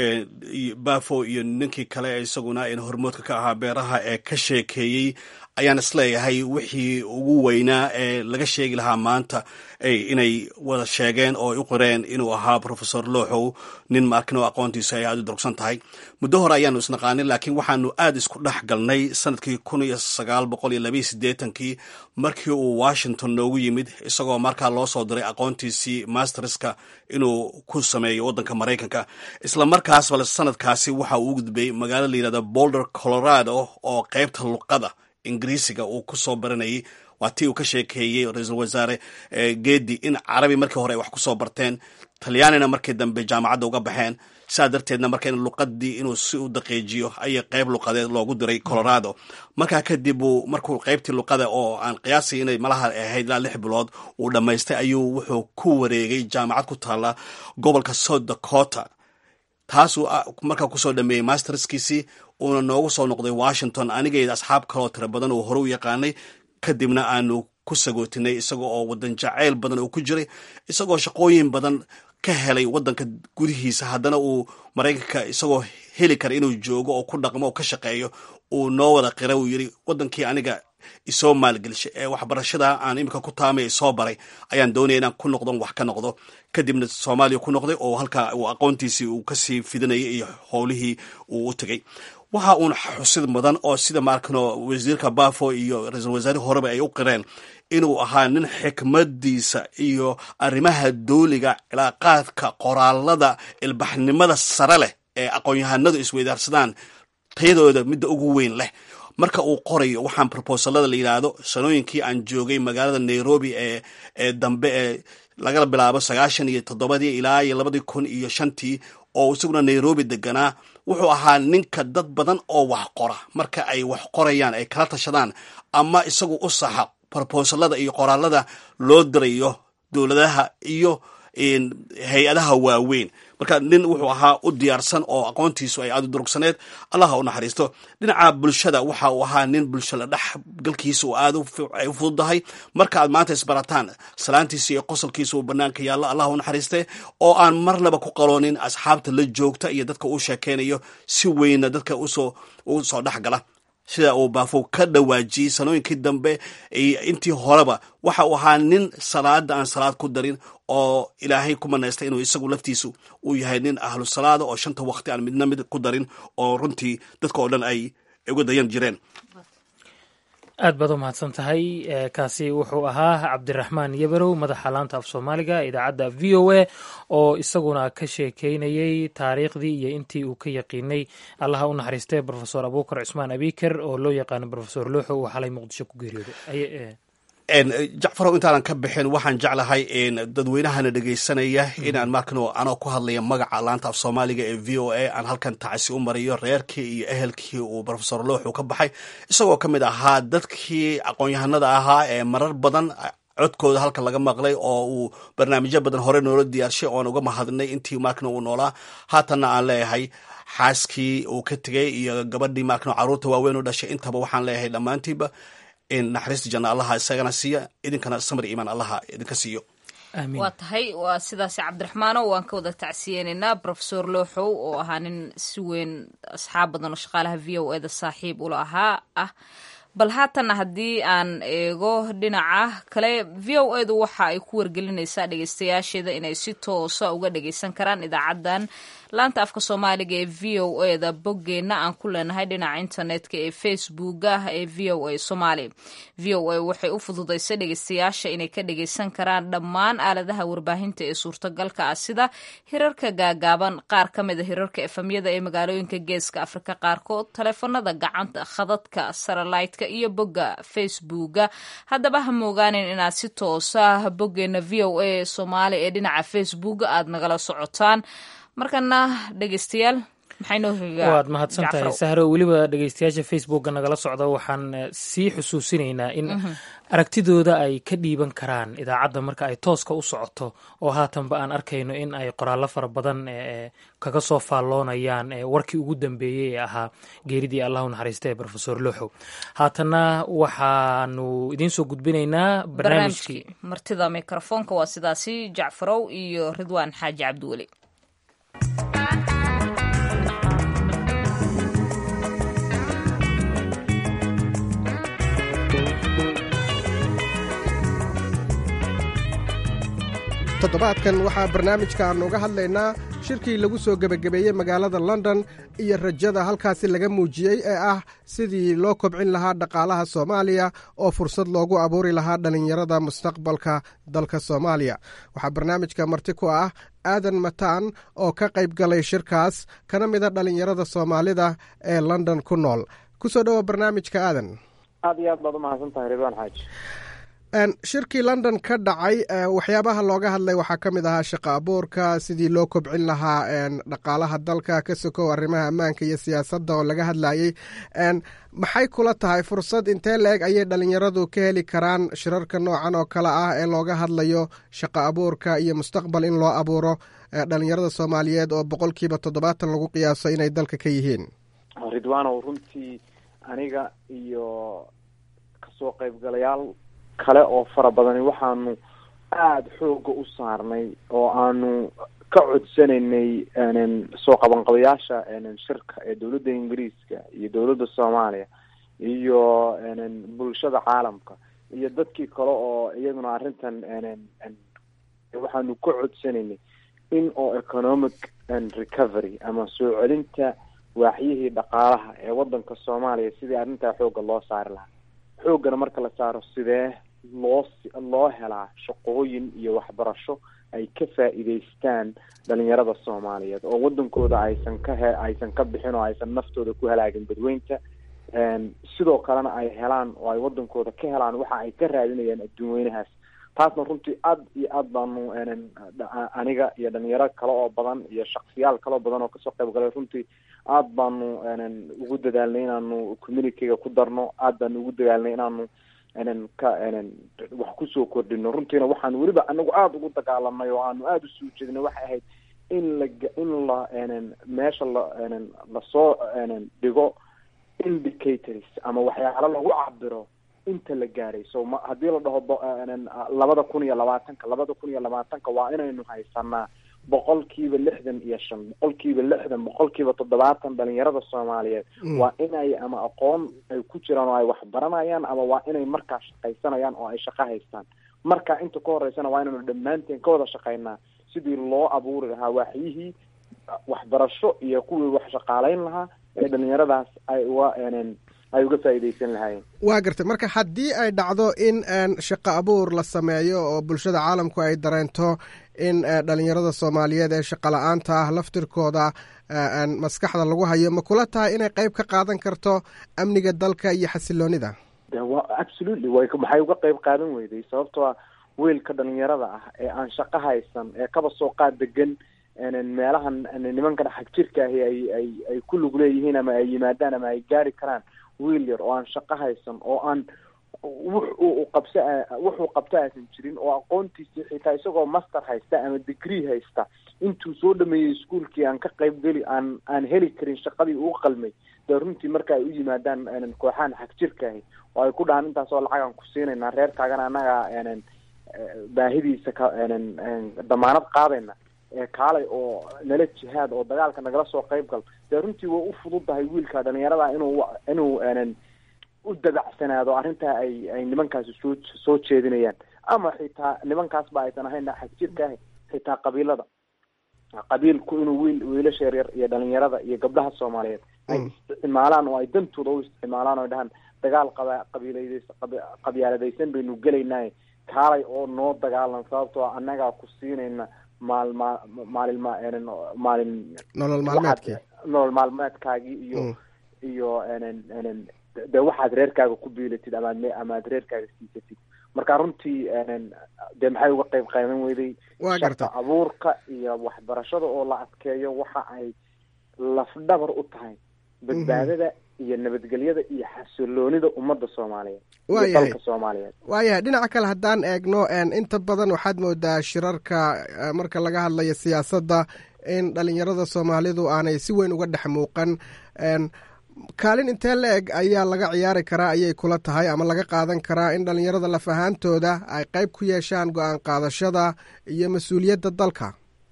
bafo iyo ninkii kale isaguna hormoodka ka ahaa beeraha ee ka sheekeeyey ayaan isleeyahay wixii ugu weynaa ee laga sheegi lahaa maanta inay wada sheegeen oo ay u qoreen inuu ahaa profesor looxow nin markin oo aqoontiisa ay aada u durugsan tahay muddo hore ayaanu isnaqaanin laakiin waxaanu aada isku dhex galnay sanadkii kun iyo sagaal boqol iyo labaiyo siddeetankii markii uu washington noogu yimid isagoo markaa loo soo diray aqoontiisii masterska inuu ku sameeyo waddanka maraykanka isla markaas bale sanadkaasi waxa uu u gudbay magaalo la yidhahda boulder colorado oo qaybta luqada ingiriisiga uu ku soo baranayay waa tii uu ka sheekeeyey ra-iisul wasaare geedi in carabi markii hore ay wax ku soo barteen talyaanina markii dambe jaamacadda uga baxeen sidaa darteedna marka in luqadii inuu si u daqiijiyo ayay qayb luqadeed loogu diray colorado markaa kadib uu markuu qaybtii luqada oo aan qiyaasay inay malaha ahayd ilaa lix bilood uu dhammaystay ayuu wuxuu ku wareegay jaamacad ku taalla gobolka south dakota taasuu markaa kusoo dhameeyey masterskiisii uuna noogu soo noqday washington anigeeda asxaab kaloo tiro badan uu hore u yaqaanay kadibna aanu ku sagootinay isagoo oo wadan jacayl badan uu ku jiray isagoo shaqooyin badan ka helay wadanka gudihiisa haddana uu maraykanka isagoo heli kara inuu joogo oo ku dhaqmo oo ka shaqeeyo uu noo wada qira uu yidhi wadankii aniga isoo maalgelishay ee waxbarashada aan imika ku taamay isoo baray ayaan doonaya inaan ku noqdon wax ka noqdo kadibna soomaaliya ku noqday oo halkaa uu aqoontiisii uu kasii fidinayay iyo howlihii uu u tegay waxa uun xusid mudan oo sida maarkano wasiirka bafo iyo ra-iisul wasaare horeba ay u qireen inuu ahaa nin xikmadiisa iyo arrimaha dooliga cilaaqaadka qoraalada ilbaxnimada sare leh ee aqoon-yahanadu isweydaarsadaan tayadooda midda ugu weyn leh marka uu qorayo waxaan brobosalada la yidhaahdo sanooyinkii aan joogay magaalada nairobi ee ee dambe ee laga bilaabo sagaashan iyo toddobadii ilaa iyo labadii kun iyo shantii oo isaguna nairobi deganaa wuxuu ahaa ninka dad badan oo wax qora marka ay wax qorayaan ay kala tashadaan ama isagu u saxa brobosalada iyo qoraalada loo dirayo dowladaha iyo hay-adaha waaweyn marka nin wuxuu ahaa u diyaarsan oo aqoontiisu ay aad u durugsaneed allaha u naxariisto dhinaca bulshada waxa uu ahaa nin bulsho la dhex galkiisa uu aad ay u fududahay marka aad maanta isbarataan salaantiisa iyo qosolkiisa uu banaanka yaallo allah u naxariiste oo aan marnaba ku qaloonin asxaabta la joogta iyo dadka uu sheekeynayo si weyna dadka usoo u soo dhex gala sida uu baafow ka dhawaajiyey sanooyinkii dambe intii horeba waxa uu ahaa nin salaada aan salaad ku darin oo ilaahay ku manaystay inuu isagu laftiisu uu yahay nin ahlu salaada oo shanta waqti aan midna mid ku darin oo runtii dadka oo dhan ay uga dayan jireen aad baad u mahadsan tahay kaasi wuxuu ahaa cabdiraxmaan yabarow madaxa laanta af soomaaliga idaacadda v o a oo isaguna ka sheekeynayey taariikhdii iyo intii uu ka yaqiinay allaha u naxariistay rofesor abuukar cusmaan abiker oo loo yaqaano rofesor looxo uu xalay muqdisho ku geeriyooday jacfarow intaanan ka bixin waxaan jeclahay dadweynahana dhegaysanaya inaan markan anoo ku hadlaya magaca laanta af soomaaliga ee v o a aan halkan tacsi u mariyo reerkii iyo ehelkii uu rofesor looxu ka baxay isagoo ka mid ahaa dadkii aqoon-yahanada ahaa ee marar badan codkooda halkan laga maqlay oo uu barnaamijyo badan hore noola diyaarshay oon uga mahadnay intii markan uu noolaa haatanna aan leeyahay xaaskii uu ka tegay iyo gabadhii markan caruurta waaweyn u dhashay intaba waxaan leeyahay dhammaantiiba in naxariista janna allaha isagana siiya idinkana samar iimaan allaha idinka siiyo waa tahay waa sidaasi cabdiraxmaano waan ka wada tacsiyeenaynaa rofesor looxow oo ahaa nin si weyn asxaab badan oo shaqaalaha v o eda saaxiib ula ahaa ah bal haatanna haddii aan eego dhinaca kale v o edu waxa ay ku wargelinaysaa dhegeystayaasheeda inay si toosa uga dhageysan karaan idaacaddan laanta afka soomaaliga ee v o eda boggeenna aan ku leenahay dhinaca internetka ee facebooka ee v o a somaali v o a waxay u fududaysay dhegeystayaasha inay ka dhageysan karaan dhammaan aaladaha warbaahinta ee suurtagalka ah sida hirarka gaagaaban qaar ka mida hirarka efamyada ee magaalooyinka geeska afrika qaarkood taleefanada gacanta khadadka saralaitka iyo bogga facebooka haddaba ha moogaanin inaad si toosa boggeena v o a soomaali ee dhinaca facebooka aad nagala socotaan markana dhegeystayaal waad mahadsan tahay sahro weliba dhegeystayaasha facebookga nagala socda waxaan sii xusuusinaynaa in aragtidooda ay ka dhiiban karaan idaacadda marka ay tooska u socoto oo haatanba aan arkayno in ay qoraallo fara badan kaga soo faalloonayaan warkii ugu dambeeyey ee ahaa geeridii allahu naxariista ee rofesor looxow haatanna waxaanu idiin soo gudbinaynaa barnaamijkii martida mikrofoonka waa sidaasi jacfarow iyo ridwaan xaaji cabdiweli toddobaadkan waxaa barnaamijka aannu uga hadlaynaa shirkii lagu soo gebagabeeyey magaalada london iyo rajada halkaasi laga muujiyey ee ah sidii loo kobcin lahaa dhaqaalaha soomaaliya oo fursad loogu abuuri lahaa dhallinyarada mustaqbalka dalka soomaaliya waxaa barnaamijka marti ku ah aadan mataan oo ka qayb galay shirkaas kana mida dhallinyarada soomaalida ee london ku nool ku soo dhowo barnaamijka aadan aad iyo aad baad umahadsan tahay ridwaan xaaji shirkii london ka dhacay waxyaabaha looga hadlay waxaa ka mid ahaa shaqo abuurka sidii loo kobcin lahaa dhaqaalaha dalka ka sokow arrimaha ammaanka iyo siyaasadda oo laga hadlayey maxay kula tahay fursad intee la-eg ayay dhalinyaradu ka heli karaan shirarka noocan oo kale ah ee looga hadlayo shaqo abuurka iyo mustaqbal in loo abuuro dhalinyarada soomaaliyeed oo boqolkiiba toddobaatan lagu qiyaaso inay dalka ka yihiin ridwaanow runtii aniga iyo kasoo qaybgalayaal kale oo fara badani waxaanu aada xooga u saarnay oo aanu ka codsanaynay soo qabanqabayaasha shirka ee dowladda ingiriiska iyo dowladda soomaaliya iyo bulshada caalamka iyo dadkii kale oo iyaguna arrintan waxaanu ka codsanaynay in oo economic recovery ama soo celinta waaxyihii dhaqaalaha ee wadanka soomaaliya sidii arrintaa xooga loo saari lahaa xoogana marka la saaro sidee loo loo helaa shaqooyin iyo waxbarasho ay ka faa'iidaystaan dhalinyarada soomaaliyeed oo wadankooda aysan ka he aysan ka bixin oo aysan naftooda ku halaagin badweynta sidoo kalena ay helaan oo ay wadankooda ka helaan waxa ay ka raadinayaan adduun weynahaas taasna runtii aad iyo aad baanu aniga iyo dhalinyaro kale oo badan iyo shaksiyaal kale oo badan oo kasoo qayb galay runtii aad baanu ugu dadaalnay inaanu communityga ku darno aad baanu ugu dadaalnay inaanu ka wax kusoo kordhino runtiina waxaan weliba anagu aada ugu dagaalamnay oo aanu aada usoo jeedinay waxay ahayd in la in la meesha la lasoo dhigo indicators ama waxyaalo lagu cabiro inta la gaaray so ma haddii la dhaho labada kun iyo labaatanka labada kun iyo labaatanka waa inaynu haysanaa boqolkiiba lixdan iyo shan boqolkiiba lixdan boqolkiiba toddobaatan dhalinyarada soomaaliyeed waa inay ama aqoon ay ku jiraan oo ay wax baranayaan ama waa inay markaa shaqaysanayaan oo ay shaqo haystaan marka inta ka horeysana waa inaynu dhammaanteen ka wada shaqaynaa sidii loo abuuri lahaa waaxyihii waxbarasho iyo kuwii wax shaqaaleyn lahaa ee dhalinyaradaas ay uga ay uga faa'iidaysan lahaayeen waa gartay marka haddii ay dhacdo in shaqo abuur la sameeyo oo bulshada caalamku ay dareento in dhalinyarada soomaaliyeed ee shaqo la-aanta ah laftirkooda maskaxda lagu hayo ma kula tahay inay qeyb ka qaadan karto amniga dalka iyo xasiloonida absolutely way maxay uga qeyb qaadan weyday sababtoo ah weelka dhalinyarada ah ee aan shaqo haysan ee kaba soo qaad degan meelahan nimankan xag jirka ahi ay ay ay ku lug leeyihiin ama ay yimaadaan ama ay gaari karaan wiil yar oo aan shaqo haysan oo aan wuxuu qabsa wuxuu qabta aysan jirin oo aqoontiisii xitaa isagoo master haysta ama degree haysta intuu soo dhameeyey iskuolkii aan ka qayb geli aan aan heli karin shaqadii uu qalmay dee runtii marka ay u yimaadaan kooxahan xag jirkaahi oo ay ku dhahaan intaasoo lacagaan ku siinaynaa reerkaagana annaga baahidiisa ka damaanad qaadayna kaalay oo nala jihaad oo dagaalka nagala soo qayb gal dee runtii way u fududahay wiilka dhalinyarada inuu inuu u dabacsanaado arrintaa ay ay nimankaasi soo soo jeedinayaan ama xitaa nimankaasba aysan ahayn xag jirka ah xitaa qabiilada qabiilku inuu wiil wiilasha yaryar iyo dhalinyarada iyo gabdhaha soomaaliyeed ay isticmaalaan oo ay dantooda u isticmaalaan oo dhahaan dagaal qaba qabiiladeys qabyaaladaysan baynu gelaynaaye kaalay oo noo dagaalan sababtoo annagaa ku siinayna maal ma maalin ma maalin nolol maalmeedkii nolol maalmeedkaagii iyo iyo de waxaad reerkaaga ku biilatid amaad amaad reerkaaga siisatid marka runtii dee maxay uga qeyb qaadan weyday waa garta abuurka iyo waxbarashada oo la adkeeyo waxa ay lafdhabar u tahay badbaadada iyo nabadgelyada iyo xasiloonida ummadda soomaaliyeed iyo dalka soomaaliyeed waayahay dhinaca kale haddaan eegno inta badan waxaad moodaa shirarka marka laga hadlayo siyaasadda in dhalinyarada soomaalidu aanay si weyn uga dhex muuqan kaalin intee la eg ayaa laga ciyaari karaa ayay kula tahay ama laga qaadan karaa in dhalinyarada laf ahaantooda ay qeyb ku yeeshaan go-aan qaadashada iyo mas-uuliyadda dalka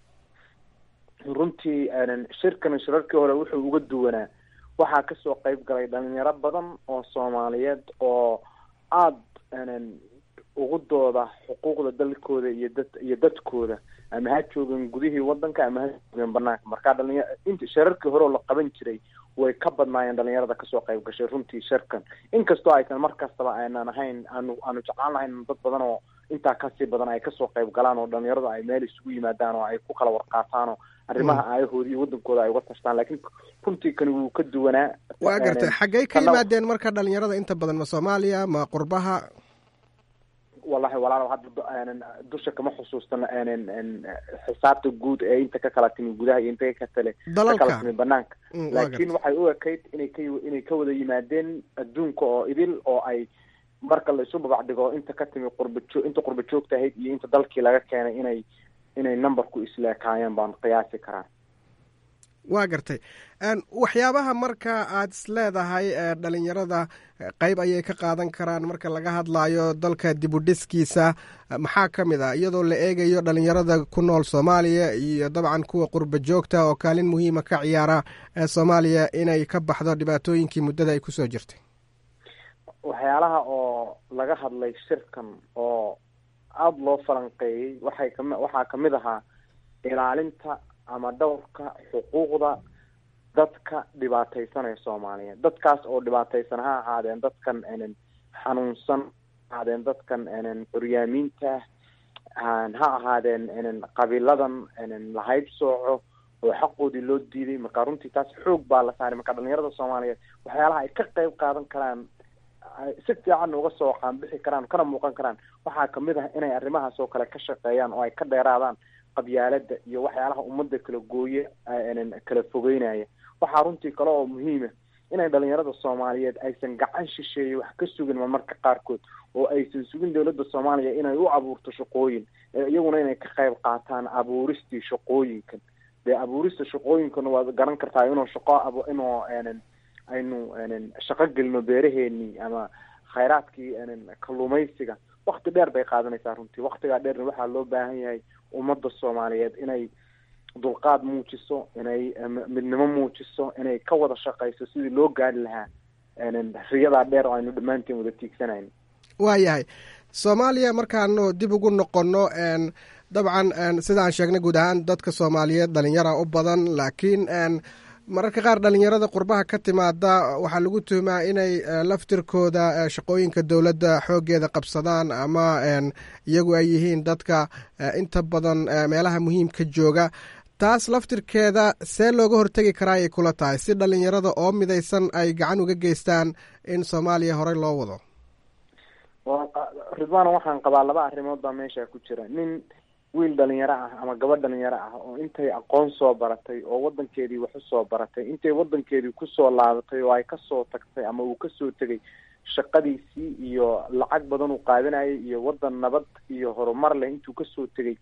runtii shirkan shirarkii hore wuxuu uga duwanaa waxaa kasoo qeyb galay dhalinyaro badan oo soomaaliyeed oo aada ugu dooda xuquuqda dalkooda iyo dad iyo dadkooda ama ha joogan gudihii wadanka ama ha joogan banaanka marka dhalinya int shirarkii hore oo la qaban jiray way ka badnaayeen dhalinyarada kasoo qayb gashay runtii shirkan inkastoo aysan mar kastaba aanan ahayn aanu aanu jeclaan lahayn dad badan oo intaa kasii badan ay kasoo qayb galaan oo dhalinyaradu ay meel isugu yimaadaan oo ay ku kala warqaataan oo arrimaha aayahooda iyo wadankooda ay uga tashtaan laakiin runtii kani wuu ka duwanaa waa gartay xaggey ka yimaadeen marka dhalinyarada inta badan ma soomaaliya ma qurbaha wallahi walaal hadda dusha kama xusuustano xisaabta guud ee inta ka kala timi gudaha iyo inta ka kale ka kala timi banaanka laakiin waxay u ekayd inay ka inay ka wada yimaadeen adduunka oo idil oo ay marka la isu babac dhigo inta ka timi qurbajo inta qurba joogta ahayd iyo inta dalkii laga keenay inay inay numberku isleekaayeen baan qiyaasi karaa waa gartay waxyaabaha marka aad is leedahay dhalinyarada qeyb ayay ka qaadan karaan marka laga hadlayo dalka dibudhiskiisa maxaa ka mid ah iyadoo la eegayo dhalinyarada ku nool soomaaliya iyo dabcan kuwa qurba joogta oo kaalin muhiima ka ciyaara soomaaliya inay ka baxdo dhibaatooyinkii muddada ay kusoo jirtay waxyaalaha oo laga hadlay shirkan oo aada loo falanqeeyey waxay kami waxaa kamid ahaa ilaalinta ama dhowrka xuquuqda dadka dhibaataysanaya soomaaliyeed dadkaas oo dhibaataysan ha ahaadeen dadkan xanuunsan ha ahaadeen dadkan curyaamiinta ha ahaadeen qabiiladan lahayb sooco oo xaqoodii loo diiday marka runtii taas xoog baa la saaray marka dhalinyarada soomaaliyeed waxyaalaha ay ka qeyb qaadan karaan si fiican uga soo qaanbixi karaan kana muuqan karaan waxaa kamid ah inay arrimahaas oo kale ka shaqeeyaan oo ay ka dheeraadaan qabyaalada iyo waxyaalaha ummadda kala gooye kala fogeynaya waxaa runtii kale oo muhiima inay dhalinyarada soomaaliyeed aysan gacan shisheeye wax ka sugin marmarka qaarkood oo aysan sugin dowladda soomaaliya inay u abuurto shaqooyin iyaguna inay ka qayb qaataan abuuristii shaqooyinkan dee abuurista shaqooyinkana waad garan kartaa inuu shaqo ab inuu aynu shaqo gelino beeraheenii ama khayraadkii kalluumaysiga wakti dheer bay qaadanaysaa runtii waktigaa dheerna waxaa loo baahan yahay ummadda soomaaliyeed inay dulqaad muujiso inay midnimo muujiso inay ka wada shaqayso sidii loo gaari lahaa riyadaa dheer oo aynu dhammaanteen wada tiigsanayn waayahay soomaaliya markaanu dib ugu noqonno dabcan sidaan sheegnay guud ahaan dadka soomaaliyeed dhalinyara u badan laakiin mararka qaar dhalinyarada qurbaha ka timaada waxaa lagu tuhumaa inay laftirkooda shaqooyinka dowladda xooggeeda qabsadaan ama iyagu ay yihiin dadka inta badan meelaha muhiimka jooga taas laftirkeeda see looga hortegi karaa ay kula tahay si dhalinyarada oo midaysan ay gacan uga geystaan in soomaaliya horey loo wado ridwaana waxaan qabaa laba arrimood baa meesha ku jira nin wiil dhalinyaro ah ama gabadh dhalinyaro ah oo intay aqoon soo baratay oo wadankeedii wax usoo baratay intay wadankeedii kusoo laabatay oo ay kasoo tagtay ama uu kasoo tegay shaqadiisii iyo lacag badan uu qaadanayay iyo wadan nabad iyo horumar leh intuu kasoo tegay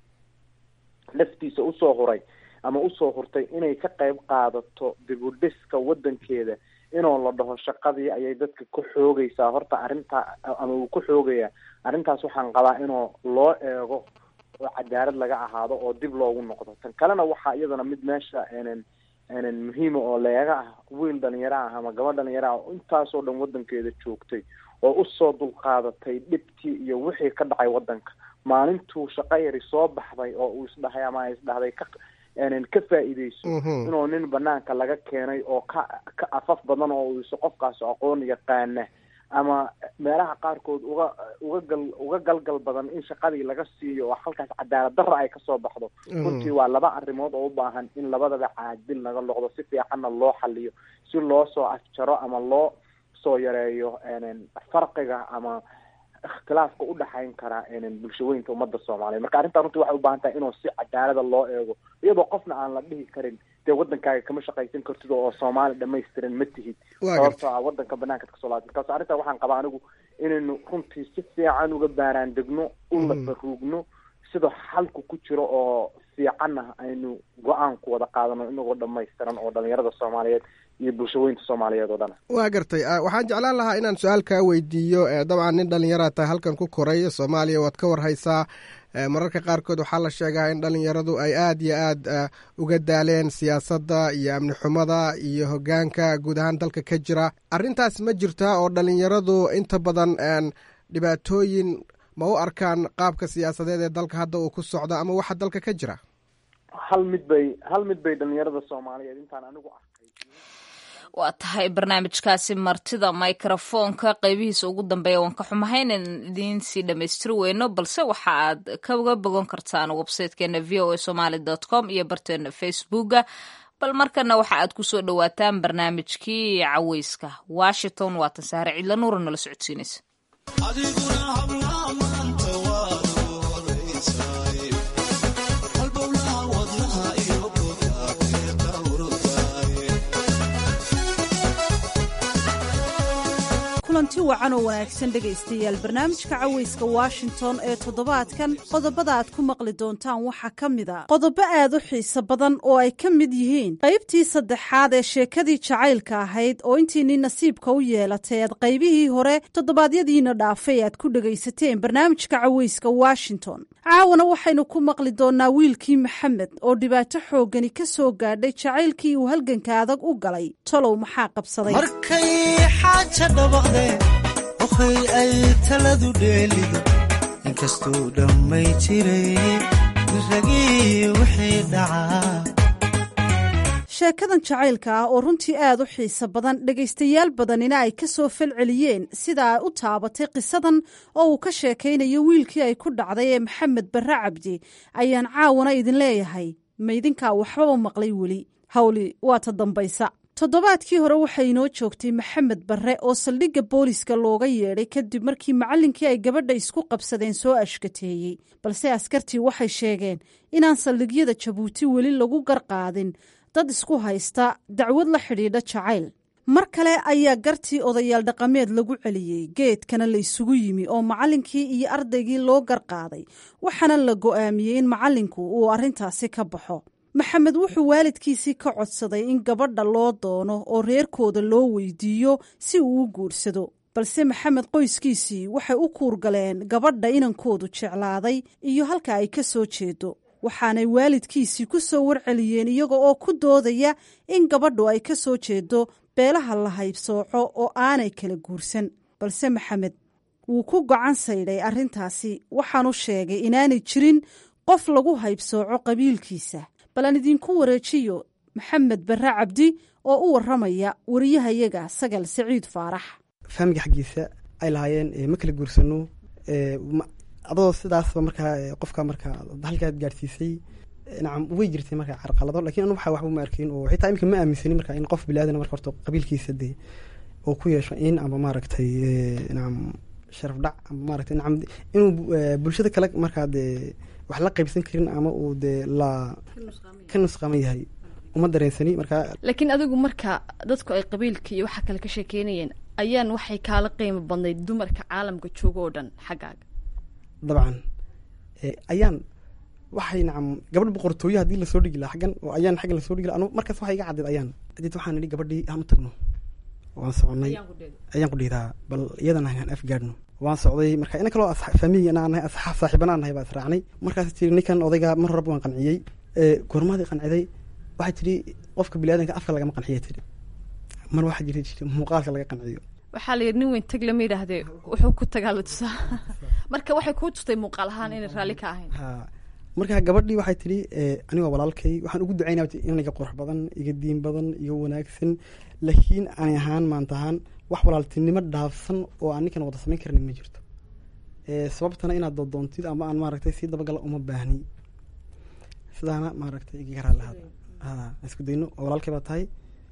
laftiisa usoo huray ama usoo hurtay inay ka qayb qaadato dib u dhiska wadankeeda inoo la dhaho shaqadii ayay dadka ku xoogaysaa horta arrintaa ama uu ku xoogayaa arrintaas waxaan qabaa inuu loo eego oo cadaalad laga ahaado oo dib loogu noqdo tan kalena waxaa iyadana mid meesha enen enen muhiima oo leega ah wiil dhalinyaro ah ama gabadh dhalinyaro ah oo intaasoo dhan wadankeeda joogtay oo usoo dulqaadatay dhibtii iyo wixii ka dhacay wadanka maalintuu shaqo yari soo baxday oo uu isdhahay ama isdhahday ka enen ka faa'iideyso inuu nin banaanka laga keenay oo ka ka afaf badan oo uuse qofkaas aqoon yaqaana ama meelaha qaarkood uga uga gal uga galgal badan in shaqadii laga siiyo oo halkaas cadaalad darra ay kasoo baxdo runtii waa laba arrimood oo u baahan in labadaba caadil naga noqdo si fiicanna loo xaliyo si loo soo afjaro ama loo soo yareeyo farqiga ama ikhtilaafka udhexayn kara bulshaweynka ummadda soomaaliyeed marka arrintaa runtii waxay u baahan tahay inuu si cadaalada loo eego iyadoo qofna aan la dhihi karin dee wadankaaga kama shaqaysan kartid oo soomaali dhamaystiran ma tihid sababtoo ah wadanka banaankaad kasoo laabtid markaas arrintaa waxaan qabaa anigu inaynu runtii si fiican uga baaraan degno ula baruugno sida xalku ku jiro oo fiicanna aynu go-aanku wada qaadano inagoo dhamaystiran oo dhalinyarada soomaaliyeed iyo bulshaweynta soomaaliyeed oo dhan waa gartay waxaan jeclaan lahaa inaan su-aal kaa weydiiyo dabcan nin dhalinyara tahay halkan ku koray soomaaliya waad ka warhaysaa mararka qaarkood waxaa la sheegaa in dhalinyaradu ay aada iyo aad uga daaleen siyaasadda iyo amni xumada iyo hogaanka guud ahaan dalka ka jira arrintaas ma jirtaa oo dhalinyaradu inta badan dhibaatooyin ma u arkaan qaabka siyaasadeed ee dalka hadda uu ku socdo ama waxa dalka ka jira hal mid bay hal mid bay dhalinyarada soomaaliyeed intaan anigu arkay waa tahay barnaamijkaasi martida microfoonka qeybihiisa ugu dambeeya waan ka xumahay inaan idiin sii dhammaystiri weyno balse waxa aad kaga bogan kartaan websitekeena v o a somaly dot com iyo barteena facebooka bal markana waxa aad kusoo dhawaataan barnaamijkii caweyska washington waatan saare cidla nuura nala socodsiinaysa kulanti wacan oo wanaagsan dhegaystayaal barnaamijka caweyska washington ee toddobaadkan qodobada aad ku maqli doontaan waxaa ka mid a qodobo aad u xiiso badan oo ay ka mid yihiin qaybtii saddexaad ee sheekadii jacaylka ahayd oo intiinii nasiibka u yeelatay aad qaybihii hore toddobaadyadiina dhaafay aad ku dhegaysateen barnaamijka caweyska washington caawana waxaynu ku maqli doonnaa wiilkii maxamed oo dhibaato xooggani ka soo gaadhay jacaylkii uu halganka adag u galay tolow maxaa qabsaday ohay ay taladu dheelido inkastuu dhammay jiray ragii wixii dhacaa sheekadan jacaylka ah oo runtii aad u xiiso badan dhegaystayaal badanina ay ka soo falceliyeen sida ay u taabatay qisadan oo uu ka sheekaynayo wiilkii ay ku dhacday ee maxamed barre cabdi ayaan caawana idin leeyahay maydinkaa waxbaba maqlay weli hawli waa ta dambaysa toddobaadkii hore waxay inoo joogtay maxamed barre oo saldhigga booliska looga yeedhay kadib markii macallinkii ay gabadha isku qabsadeen soo ashkateeyey balse askartii waxay sheegeen inaan saldhigyada jabuuti weli lagu garqaadin dad isku haysta dacwad la xidhiidha jacayl mar kale ayaa gartii odayaal dhaqameed lagu celiyey geedkana la isugu yimi oo macallinkii iyo ardaygii loo garqaaday waxaana la go'aamiyey in macallinku uu arrintaasi ka baxo maxamed wuxuu waalidkiisii ka codsaday in gabadha loo doono oo reerkooda loo weydiiyo si uu u guursado balse maxamed qoyskiisii waxay u kuurgaleen gabadha inankoodu jeclaaday iyo halka ay ka soo jeedo waxaanay waalidkiisii ku soo warceliyeen iyaga oo ku doodaya in gabadhu ay ka soo jeedo beelaha la haybsooco oo aanay kala guursan balse maxamed wuu ku gocan saydhay arrintaasi waxaanu sheegay inaanay jirin qof lagu haybsooco qabiilkiisa bal aan idinku wareejiyo maxamed barre cabdi oo u warramaya wariyahayaga sagal saciid faarax faamiga xaggiisa ay lahaayeen ma kala guursano adoo sidaasba markaa qofka markaa halkaad gaadhsiisay nacam way jirtay markaa carqalado lakin anu waxa waxba ma arkin oo xitaa imika ma aaminsanin marka in qof bilaadan marka horta qabiilkiisa dee oo ku yeesho in ama maaragtay nacam sharaf dhac ama maaragtay nacam inuu bulshada kale markaa dee wax la qaybsan karin ama uu dee la ka nusqaaman yahay uma dareensani markaa laakiin adigu marka dadku ay qabiilka iyo waxa kale ka sheekeynayeen ayaan waxay kaala qiimo badnayd dumarka caalamka jooga oo dhan xaggaaga dabcan ayaan waxay nacam gabadh boqortooyo haddii lasoo dhigi laha xaggan oo ayaan xaggan lasoo dhigi laha anu markaas waxaa iga caddeed ayaan adeed waxaan idhi gabadhii aan u tagno waan soconay ayaan ku dhiidaa bal iyadana aan afgaadhno waan socday marka ina kaloo faamigi anaa nahay asxaab saaxiibana nahay baa israacnay markaas tiri ninkan odayga mar horeba waan qanciyey goormaadii qanciday waxay tidhi qofka biniaadanka afka lagama qanciya tidhi mar waxaa jirta jirta muuqaalka laga qanciyo waxaa la yidhi nin weyn tag lama yidhaahdee wuxuu ku tagaa la tusaa marka waxay kuu tustay muuqaal ahaan inay raalli ka ahayn ha marka gabadhii waxay tidhi anigoo walaalkay waxaan ugu ducaynaa inaniga qurux badan iga diin badan iga wanaagsan laakiin ani ahaan maanta ahaan wax walaaltinimo dhaafsan oo aan ninkan wada samayn karin ma jirto sababtana inaad dodoontid ama aan maaragtay sii dabagala uma baahni sidaana maaragtay igaga raalahaada ha isku dayno oo walaalkay baa tahay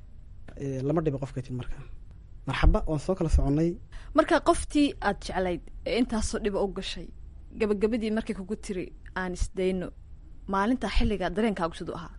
lama dhiba qofka tid marka marxaba waan soo kala soconnay marka qoftii aad jeclayd ee intaasoo dhiba u gashay gabagabadii markay kugu tiri aan isdayno maalintaa xilligaa dareenkaagu siduu ahaa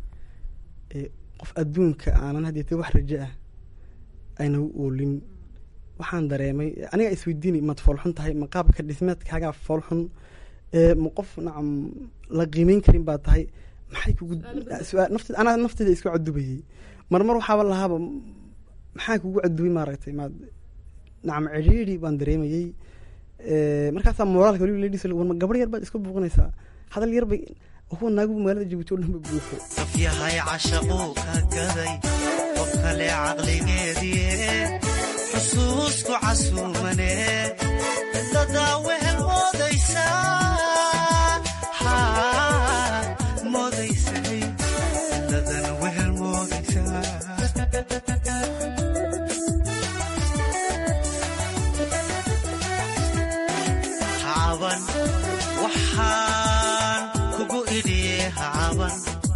qof adduunka aanan hadeete wax rajo ah ayna u oolin waxaan dareemay anigaa isweydiini maad foolxun tahay ma qaabka dhismeedkaagaa foolxun ma qof nacam la qiimeyn karin baa tahay maxay kugu nafteed anaa nafteeda isku cadubayay marmar waxaaba lahaaba maxaa kugu cadubay maaragtay maad nacam cidhiiri baan dareemayey markaasaa moraalka waliba ladhis warma gabar yar baad isku buuqinaysaa hadal yar bay huwa naagu magaalada jabuuti o dhan ba buuxo qof yahay cashaquu ka gaday qof kale caqligeedie xusuusku casuumane dadaa wehel moodaysaa moodaysay dadana wehel moodaysaa hacaban waxaan kugu idhiye hacaban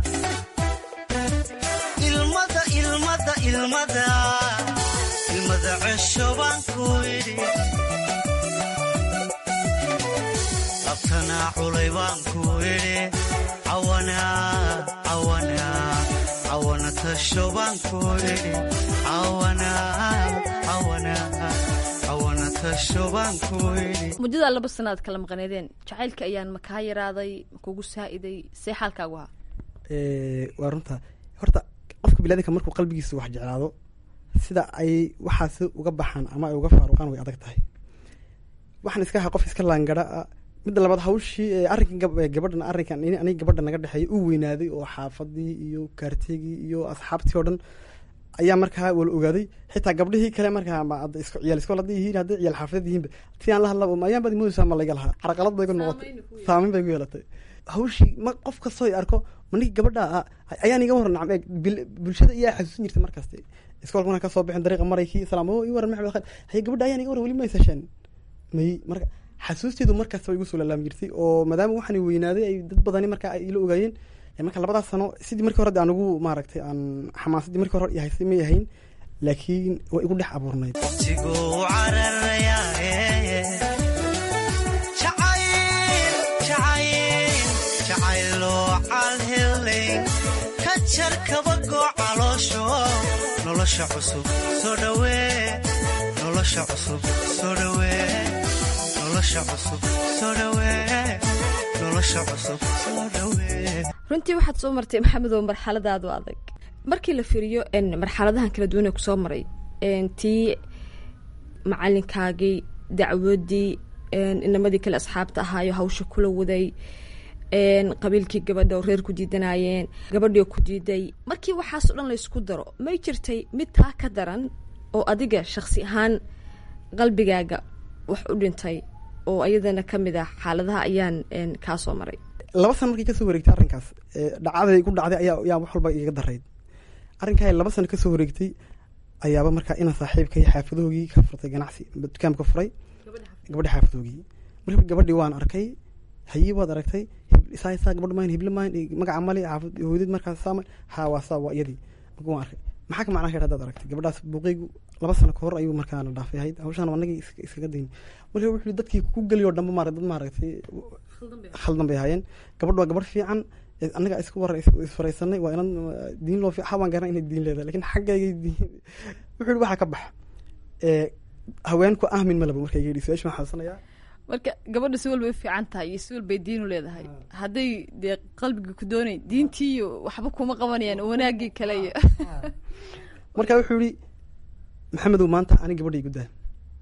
ilmada ilmada ilmada ilmada cesho baan ku idhi labtanaa culay baan ku idhi cawana cawana cawana tasho baan ku idhi cawana cawana cawana tasho baan ku idhi muddadaa laba sanaad kala maqaneedeen jacaylka ayaan ma kaa yaraaday ma kugu saa'iday see xaalkaagu ahaa waa runta horta qofka bilaadanka markuu qalbigiisa wax jeclaado sida ay waxaasi uga baxaan ama ay uga faaruqaan way adag tahay waxaan iska ahaa qof iska laangara ah midda labaad hawshii arrinkan gabadhan arrinkan aniga gabadha naga dhexeeya u weynaaday oo xaafadii iyo kaartigii iyo asxaabtii oo dhan ayaa markaa wala ogaaday xitaa gabdhihii kale markaa ciyaal iskool hadday yihiin hadday ciyaal xaafadeed yihiinba si aan la hadlaba ayaan baad moodaysaa ma layga lahaa carqalad bay ku noqotay saameyn bay ku yeelatay hawshii ma qof kastoo arko ma ninki gabadha ayaan iga waran nacam bulshada iyaa xasuusin jirtay markaste iskoolka markaan kasoo bixin dariiqa maraykii salaam o i waran maxmed khayr haye gabadha ayaan iga waran weli ma haysasheen may marka xasuusteedu markaas way igu soo laalaami jirtay oo maadaama waxaan weynaaday ay dad badani markaa ay ila ogaayeen marka labadaas sano sidii markii hore aan ugu maaragtay aan xamaasadii markii hore yahaysay may ahayn laakiin way igu dhex abuurnayd waqtiguu cararayaaye jacayl jacayl jacayloo calhelayn ka jar kabagoo caloosho nolosha cusub soo dhawee nolosha cusub soo dhawee nolosha cusub soo dhawee nolosha cusub soo dhawee runtii waxaad soo martay maxamedow marxaladaadu adag markii la fiiriyo marxaladahan kala duwan ee kusoo maray tii macalinkaagii dacwadii inamadii kale asxaabta ahaayo hawsha kula waday qabiilkii gabadha oo reer ku diidanayeen gabadhii oo ku diiday markii waxaas o dhan laysku daro may jirtay mid taa ka daran oo adiga shaksi ahaan qalbigaaga wax u dhintay oo ayadana ka mid ah xaaladaha ayaan kaa soo maray laba sana markii kasoo wareegtay arrinkaas dhacdaday ku dhacday ayaa yaa wax walba igaga darayd arrinkaa laba sano kasoo wareegtay ayaaba markaa ina saaxiibkay xaafadoogii ka furtay ganacsi dukaanka furay gabadha xaafadoogii marka gabadhii waan arkay haye waad aragtay isaa isaa gabadh mayn hible mayn magaca mali xaafad hooyadid markaas saama ha waa saa waa iyadii marka waan arkay maxaa ka macnaa hadaad aragtay gabadhaas buuqeygu laba sano kahor ayuu markaa na dhaafay ahayd hawshaan anagii iskaga dayn marka wuxuu dadkii ku geliyo dhanba maara dad maaragtay khaldan bay ahaayeen gabadh waa gabadh fiican annaga isku war isfaraysanay waa inan diin loo fiican waan garanay inay diin leedahay lakin xaggaygay diin wuxuu yihi waxaa ka bax haweenku ahmin malaba markay yidhi su-aasha waxaan xasuusanayaa marka gabadha si walbay u fiican tahay iyo si walbay diin u leedahay hadday dee qalbiga ku doonay diintiiyo waxba kuma qabanayaan wanaagii kale iyo marka wuxuu yihi maxamedow maanta ani gabadha igu daa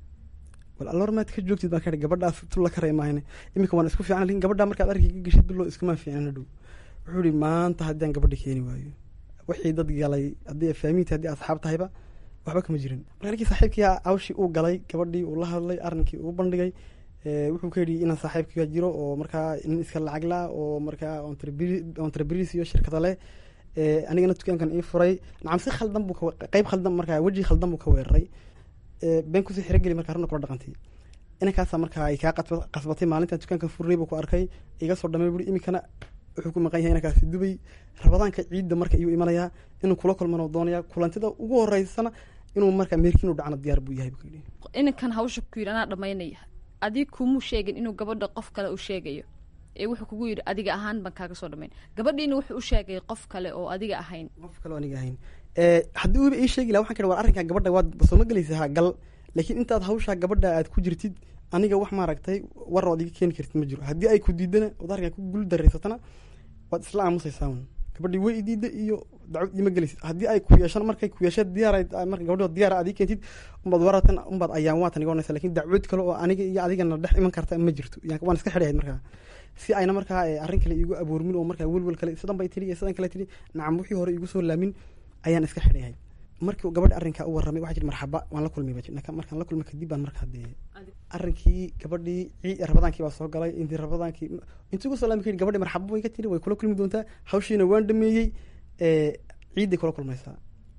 bal alloor maad ka joogtid baan ka gabadhaas tulla ka reemaahne iminka waan isku fiican lakin gabadhaa markaad arkiga geshid bilo iskuma fiicnana dhow wuxuu yihi maanta haddii aan gabadha keeni waayo wixii dad galay haddii faamiinta haddii asxaab tahayba waxba kama jirin marka ninkii saaxiibkii hawshii uu galay gabadhii uu la hadlay arrinkii uu bandhigay wuxuu ka yidhi inaan saaxiibkiga jiro oo markaa nin iska lacag la oo markaa entreprise iyo shirkada leh anigana dukaankan ii furay nacam si khaldan buu qeyb khaldan markaa weji khaldan buu ka weeraray been kusii xirogeli markaa runa kula dhaqantay inankaasaa markaa ay kaa qasbatay maalintan dukaankan furnay buu ku arkay iga soo dhamay buri iminkana wuxuu ku maqan yahay inankaasi dubay rabadaanka ciidda marka iyuu imanayaa inuu kula kulmano doonaya kulantida ugu horeysana inuu markaa meerkiin u dhacna diyaar buu yahay buu yidhi inankan hawsha ku yidhi anaa dhamaynaya adig kumuu sheegin inuu gabadha qof kale uu sheegayo ee wuxuu kugu yidhi adiga ahaan baan kaaga soo dhamayn gabadhiina wuxuu u sheegay qof kale oo adiga ahayn qof kale oo aniga ahayn haddii uuba ii sheegi laha waxan ka war arrinkaa gabadha waad soo ma gelaysa ha gal laakiin intaad hawshaa gabadha aad ku jirtid aniga wax maaragtay war ood iga keeni kartid ma jiro haddii ay ku diidana ood arrinkaa ku gul dareysatana waad isla aamusaysaa un gabadhii way idiida iyo dacwad ima gelaysid haddii ay ku yeeshaan markay ku yeesha diyaar marka gabadhi diyaar aad ii keentid umbaad waratan umbaad ayaan waatan iga onaysa lakin dacwad kale oo aniga iyo adigana dhex iman karta ma jirto waan iska xidhahayd markaa si ayna markaa arrin kale iigu abuurmin oo markaa welwel kale sidan bay tidhi iyo sidan kale tidhi nacam wixii hore iigu soo laamin ayaan iska xidhayahay markii gabadha arrinkaa u warramay waxaa jiri marxaba waan la kulmay markaan la kulmay kadib baan markaa dee arrinkii gabadhii rabadaankii baa soo galay intii rabadaankii intii ugu soo laami kayidhi gabadhii marxaba way ka tiri way kula kulmi doontaa hawshiina waan dhameeyey ciidday kula kulmaysaa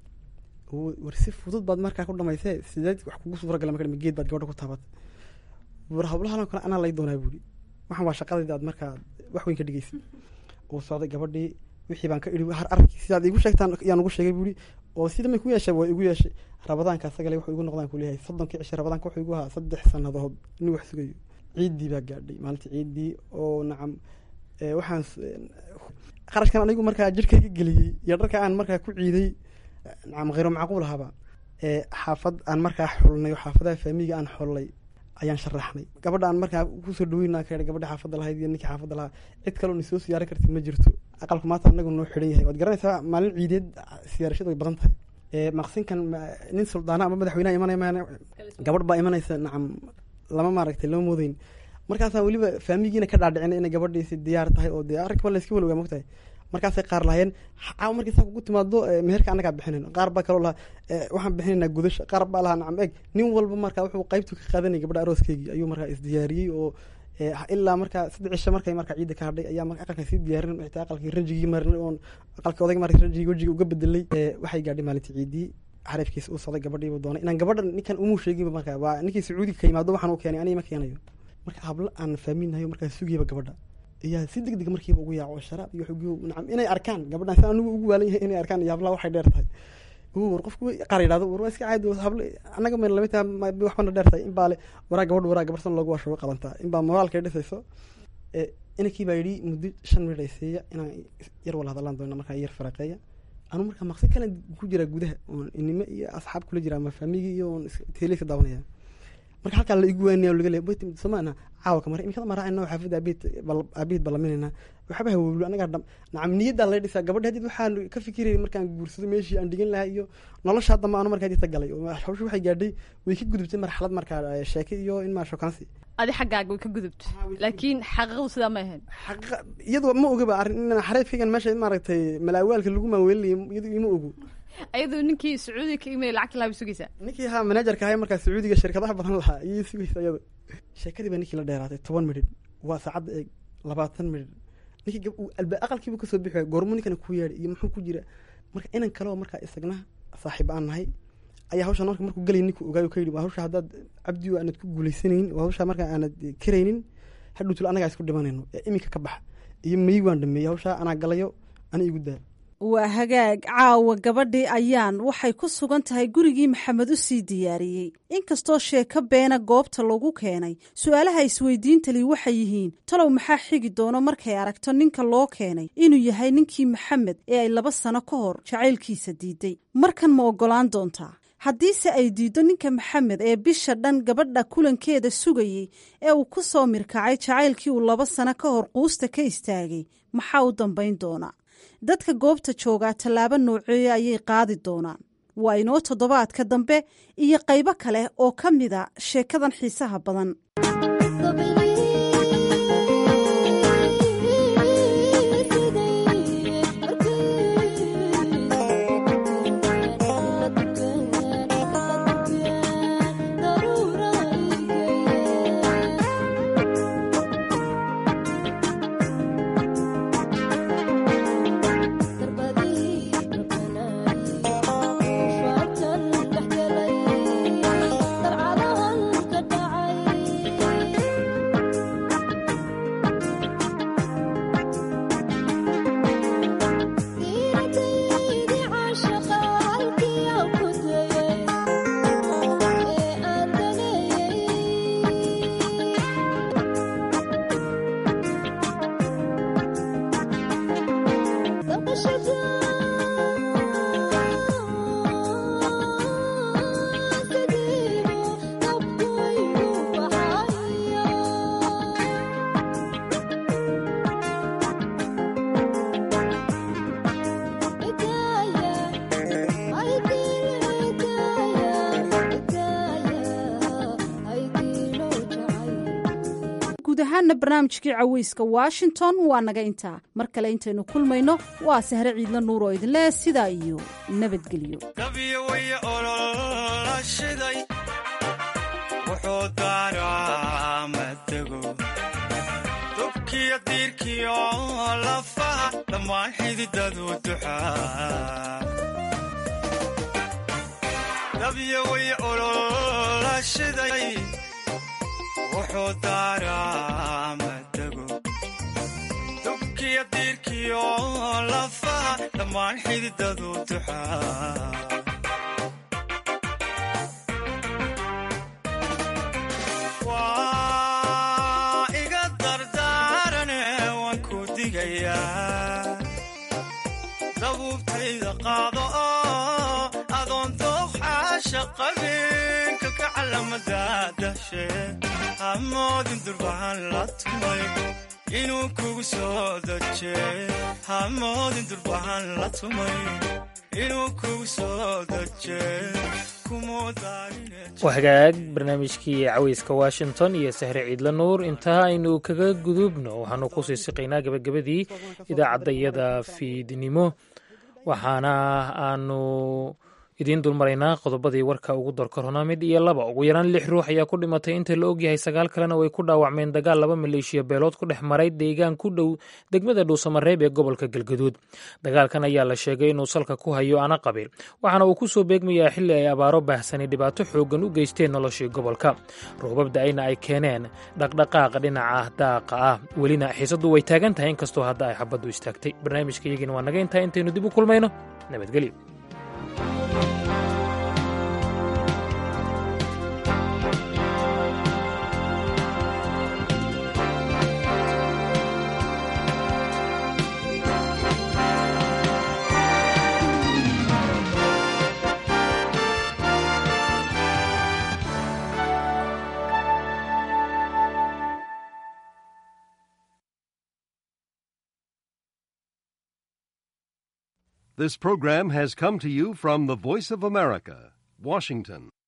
war si fudud baad markaa ku dhamaysee sideed wax kugu suuragala marka geed baad gabadha ku taabatay war hablahan kale anaa lay doonaa buuri waxaan waa shaqadayda aad markaa wax weyn ka dhigaysa uu socday gabadhii wixii baan ka idhi har arrinkii sidaad igu sheegtaan yaan ugu sheegay buuri oo sida may ku yeeshay waa igu yeeshay rabadaanka asagale wuxuu igu noqdaan kuleeyahay soddonkii cishay rabadaanka wuxuu igu ahaa saddex sannadood inuu wax sugayo ciiddii baa gaadhay maalintii ciiddii oo nacam waxaan qarashkan anigu markaa jirkayga geliyey iyo dharka aan markaa ku ciiday nacam khayro macquul ahaba xaafad aan markaa xulnay oo xaafadaha faamiga aan xollay ayaan sharaxnay gabadha aan markaa kusoo dhaweyna ka gabadha xaafadda lahayd iyo ninkii xaafadda lahaa cid kaleo nisoo siyaaran kartid ma jirto aqalku maanta anagu noo xidhan yahay waad garanaysaa maalin ciideed siyaarashadu way badan tahay maqsinkan nin suldaana ama madaxweyneha imanaya maan gabadh baa imanaysa nacam lama maaragtay lama moodeyn markaasaa weliba faamigiina ka dhaadhicina inay gabadhiisi diyaar tahay oo dee arrinka layska walowgaa mogtahay markaasay qaar lahayeen caawa markii saa kugu timaado meherka annagaa bixinayn qaar baa kaloo lahaa waxaan bixinaynaa gudasha qaar baa lahaa nacam eeg nin walba markaa wuxuu qaybtu ka qaadanayay gabadha arooskeygii ayuu markaa isdiyaariyey oo ilaa markaa saddex cisho markay markaa ciidda ka hadhay ayaa marka aqalkan sii diyaarin xitaa aqalkii ranjigii marinay oon aqalkii odayga markii ranjigii wejiga uga bedelay waxay gaadhay maalintii ciiddii xariifkiisa uu socday gabadhiibu doonay inaan gabadha ninkan umuu sheeginba markaa waa ninkii sacuudiga ka yimaado waxaan u keenay aniga ma keenayo marka hablo aan faaminayo markaa sugayaba gabadha ayaa si deg deg markiiba ugu yaaco sharaab iyo xugiyo nacam inay arkaan gabadhan si anigu ugu waalan yahay inay arkaan iyo hablaha waxay dheer tahay war qofku qaar yidhahdo war waa iska caadi hable annaga mayna lamid tahay waxbana dheer tahay inbaa le waraa gabadh waraa gabar san loogu washugo qabantaa inbaa moraalkay dhisayso inankii baa yidhi muddo shan minut ay siiya inaan yar wala hadallaan doona markaa yar faraqeeya anu markaa maqsi kale ku jiraa gudaha oon inimo iyo asxaab kula jira ama faamigi iyo oon teeleyska daawanaya marka halkaa la igu waanaya laga leeya somaana caawa ka mara imikada mara anoo xaafadda aabiid aabiid ballaminayna waxba hawowlo anagaa dham nacam niyaddaa laga dhisaa gabadha hadid waxaan ka fikirayay markaan guursado meeshii aan dhigan lahaa iyo nolosha hadda ma ano markaa dita galay hawsha waxay gaadhay way ka gudubtay marxalad markaa sheeke iyo in maa shokaansi adi xaggaaga way ka gudubtay laakiin xaqiiqadu sidaa ma ahayn iyadu ma ogaba arrin in xareefkaygan meesha maaragtay malaawaalka lagu maaweelinaya iyadu ima ogo ayadoo ninkii sacuudiga ka imay lacagta lahaa bay sugaysaa ninkii ahaa manajerka ahay markaa sacuudiga shirkadaha badan lahaa iyay sugaysa iyada sheekadii baa ninkii la dheeraatay toban midhidh waa saacadda eeg labaatan midhidh ninkii alba aqalkiibu kasoo bixi waaya goormuu ninkana ku yeedhay iyo muxuu ku jira marka inan kaleo markaa isagna saaxiib aan nahay ayaa hawsha marka markuu galay ninku ogaayo ka yidhi waa hawsha haddaad cabdi aanad ku guulaysanaynin waa hawsha markaa aanad karaynin hadhowtul anagaa isku dhimanayno ee iminka ka baxa iyo may waan dhameeyey hawshaa anaa galayo ana igu daa waa hagaag caawa gabadhii ayaan waxay ku sugan tahay gurigii maxamed u sii diyaariyey inkastoo sheeko beena goobta lagu keenay su-aalaha isweydiintali waxay yihiin talow maxaa xigi doono markay aragto ninka loo keenay inuu yahay ninkii maxamed ee ay laba sano ka hor jacaylkiisa diiday markan ma oggolaan doontaa haddiise ay diiddo ninka maxamed ee bisha dhan gabadha kulankeeda sugayey ee uu ku soo mirkacay jacaylkii uu laba sano ka hor quusta ka istaagay maxaa u dambayn doonaa dadka goobta joogaa tallaabo nooceeya ayay qaadi doonaan waa inoo toddobaadka dambe iyo qaybo kale oo ka mida sheekadan xiisaha badan guud ahaana barnaamijkii caweyska washington waa naga intaa mar kale intaynu kulmayno waa sahre ciidla nuur oo idinleh sidaa iyo nabadgelyo dabyawaya ololashiday wuxuu daaraa matego dubkiyo diirkiyo lafaha dhammaan xididadu duxaa dabyawaya ololashiday wuxuu daaraa matego dubkiyo diirkiyo lafaha dhammaan xididadu duxaa waa iga dardaarane waan ku digayaa dabuubtayda qaado oo adoon dooxaasha qabin kalka calamada dashe hamoodin durbahan la tumay inuu kugu soo daje hamoodin durbahan la tumay inuu kugu soo daje waa hagaag barnaamijkii caweyska washington iyo sahre ciidla nuur intaa aynu kaga gudubno waxaanu kusii siqaynaa gabagabadii idaacaddayada fiidnimo waxaana aanu idiin dulmaraynaa qodobadii warka ugu dorkorona mid iyo laba ugu yaraan lix ruux ayaa ku dhimatay inta la ogyahay sagaal kalena way ku dhaawacmeen dagaal laba maleeshiya beelood ku dhex maray deegaan ku dhow degmada dhuusamareeb ee gobolka galgaduud dagaalkan ayaa la sheegay inuu salka ku hayo ana qabiil waxaana uu ku soo beegmayaa xilli ay abaaro baahsani dhibaato xooggan u geysteen noloshii gobolka roobab da-ayna ay keeneen dhaqdhaqaaqa dhinaca daaqa ah welina xiisaddu way taagan tahay inkastoo hadda ay xabaddu istaagtay barnaamijka iyagiina waa naga intaa intaynu dib u kulmayno nabadgelyo This program has come to you from the Voice of America, Washington.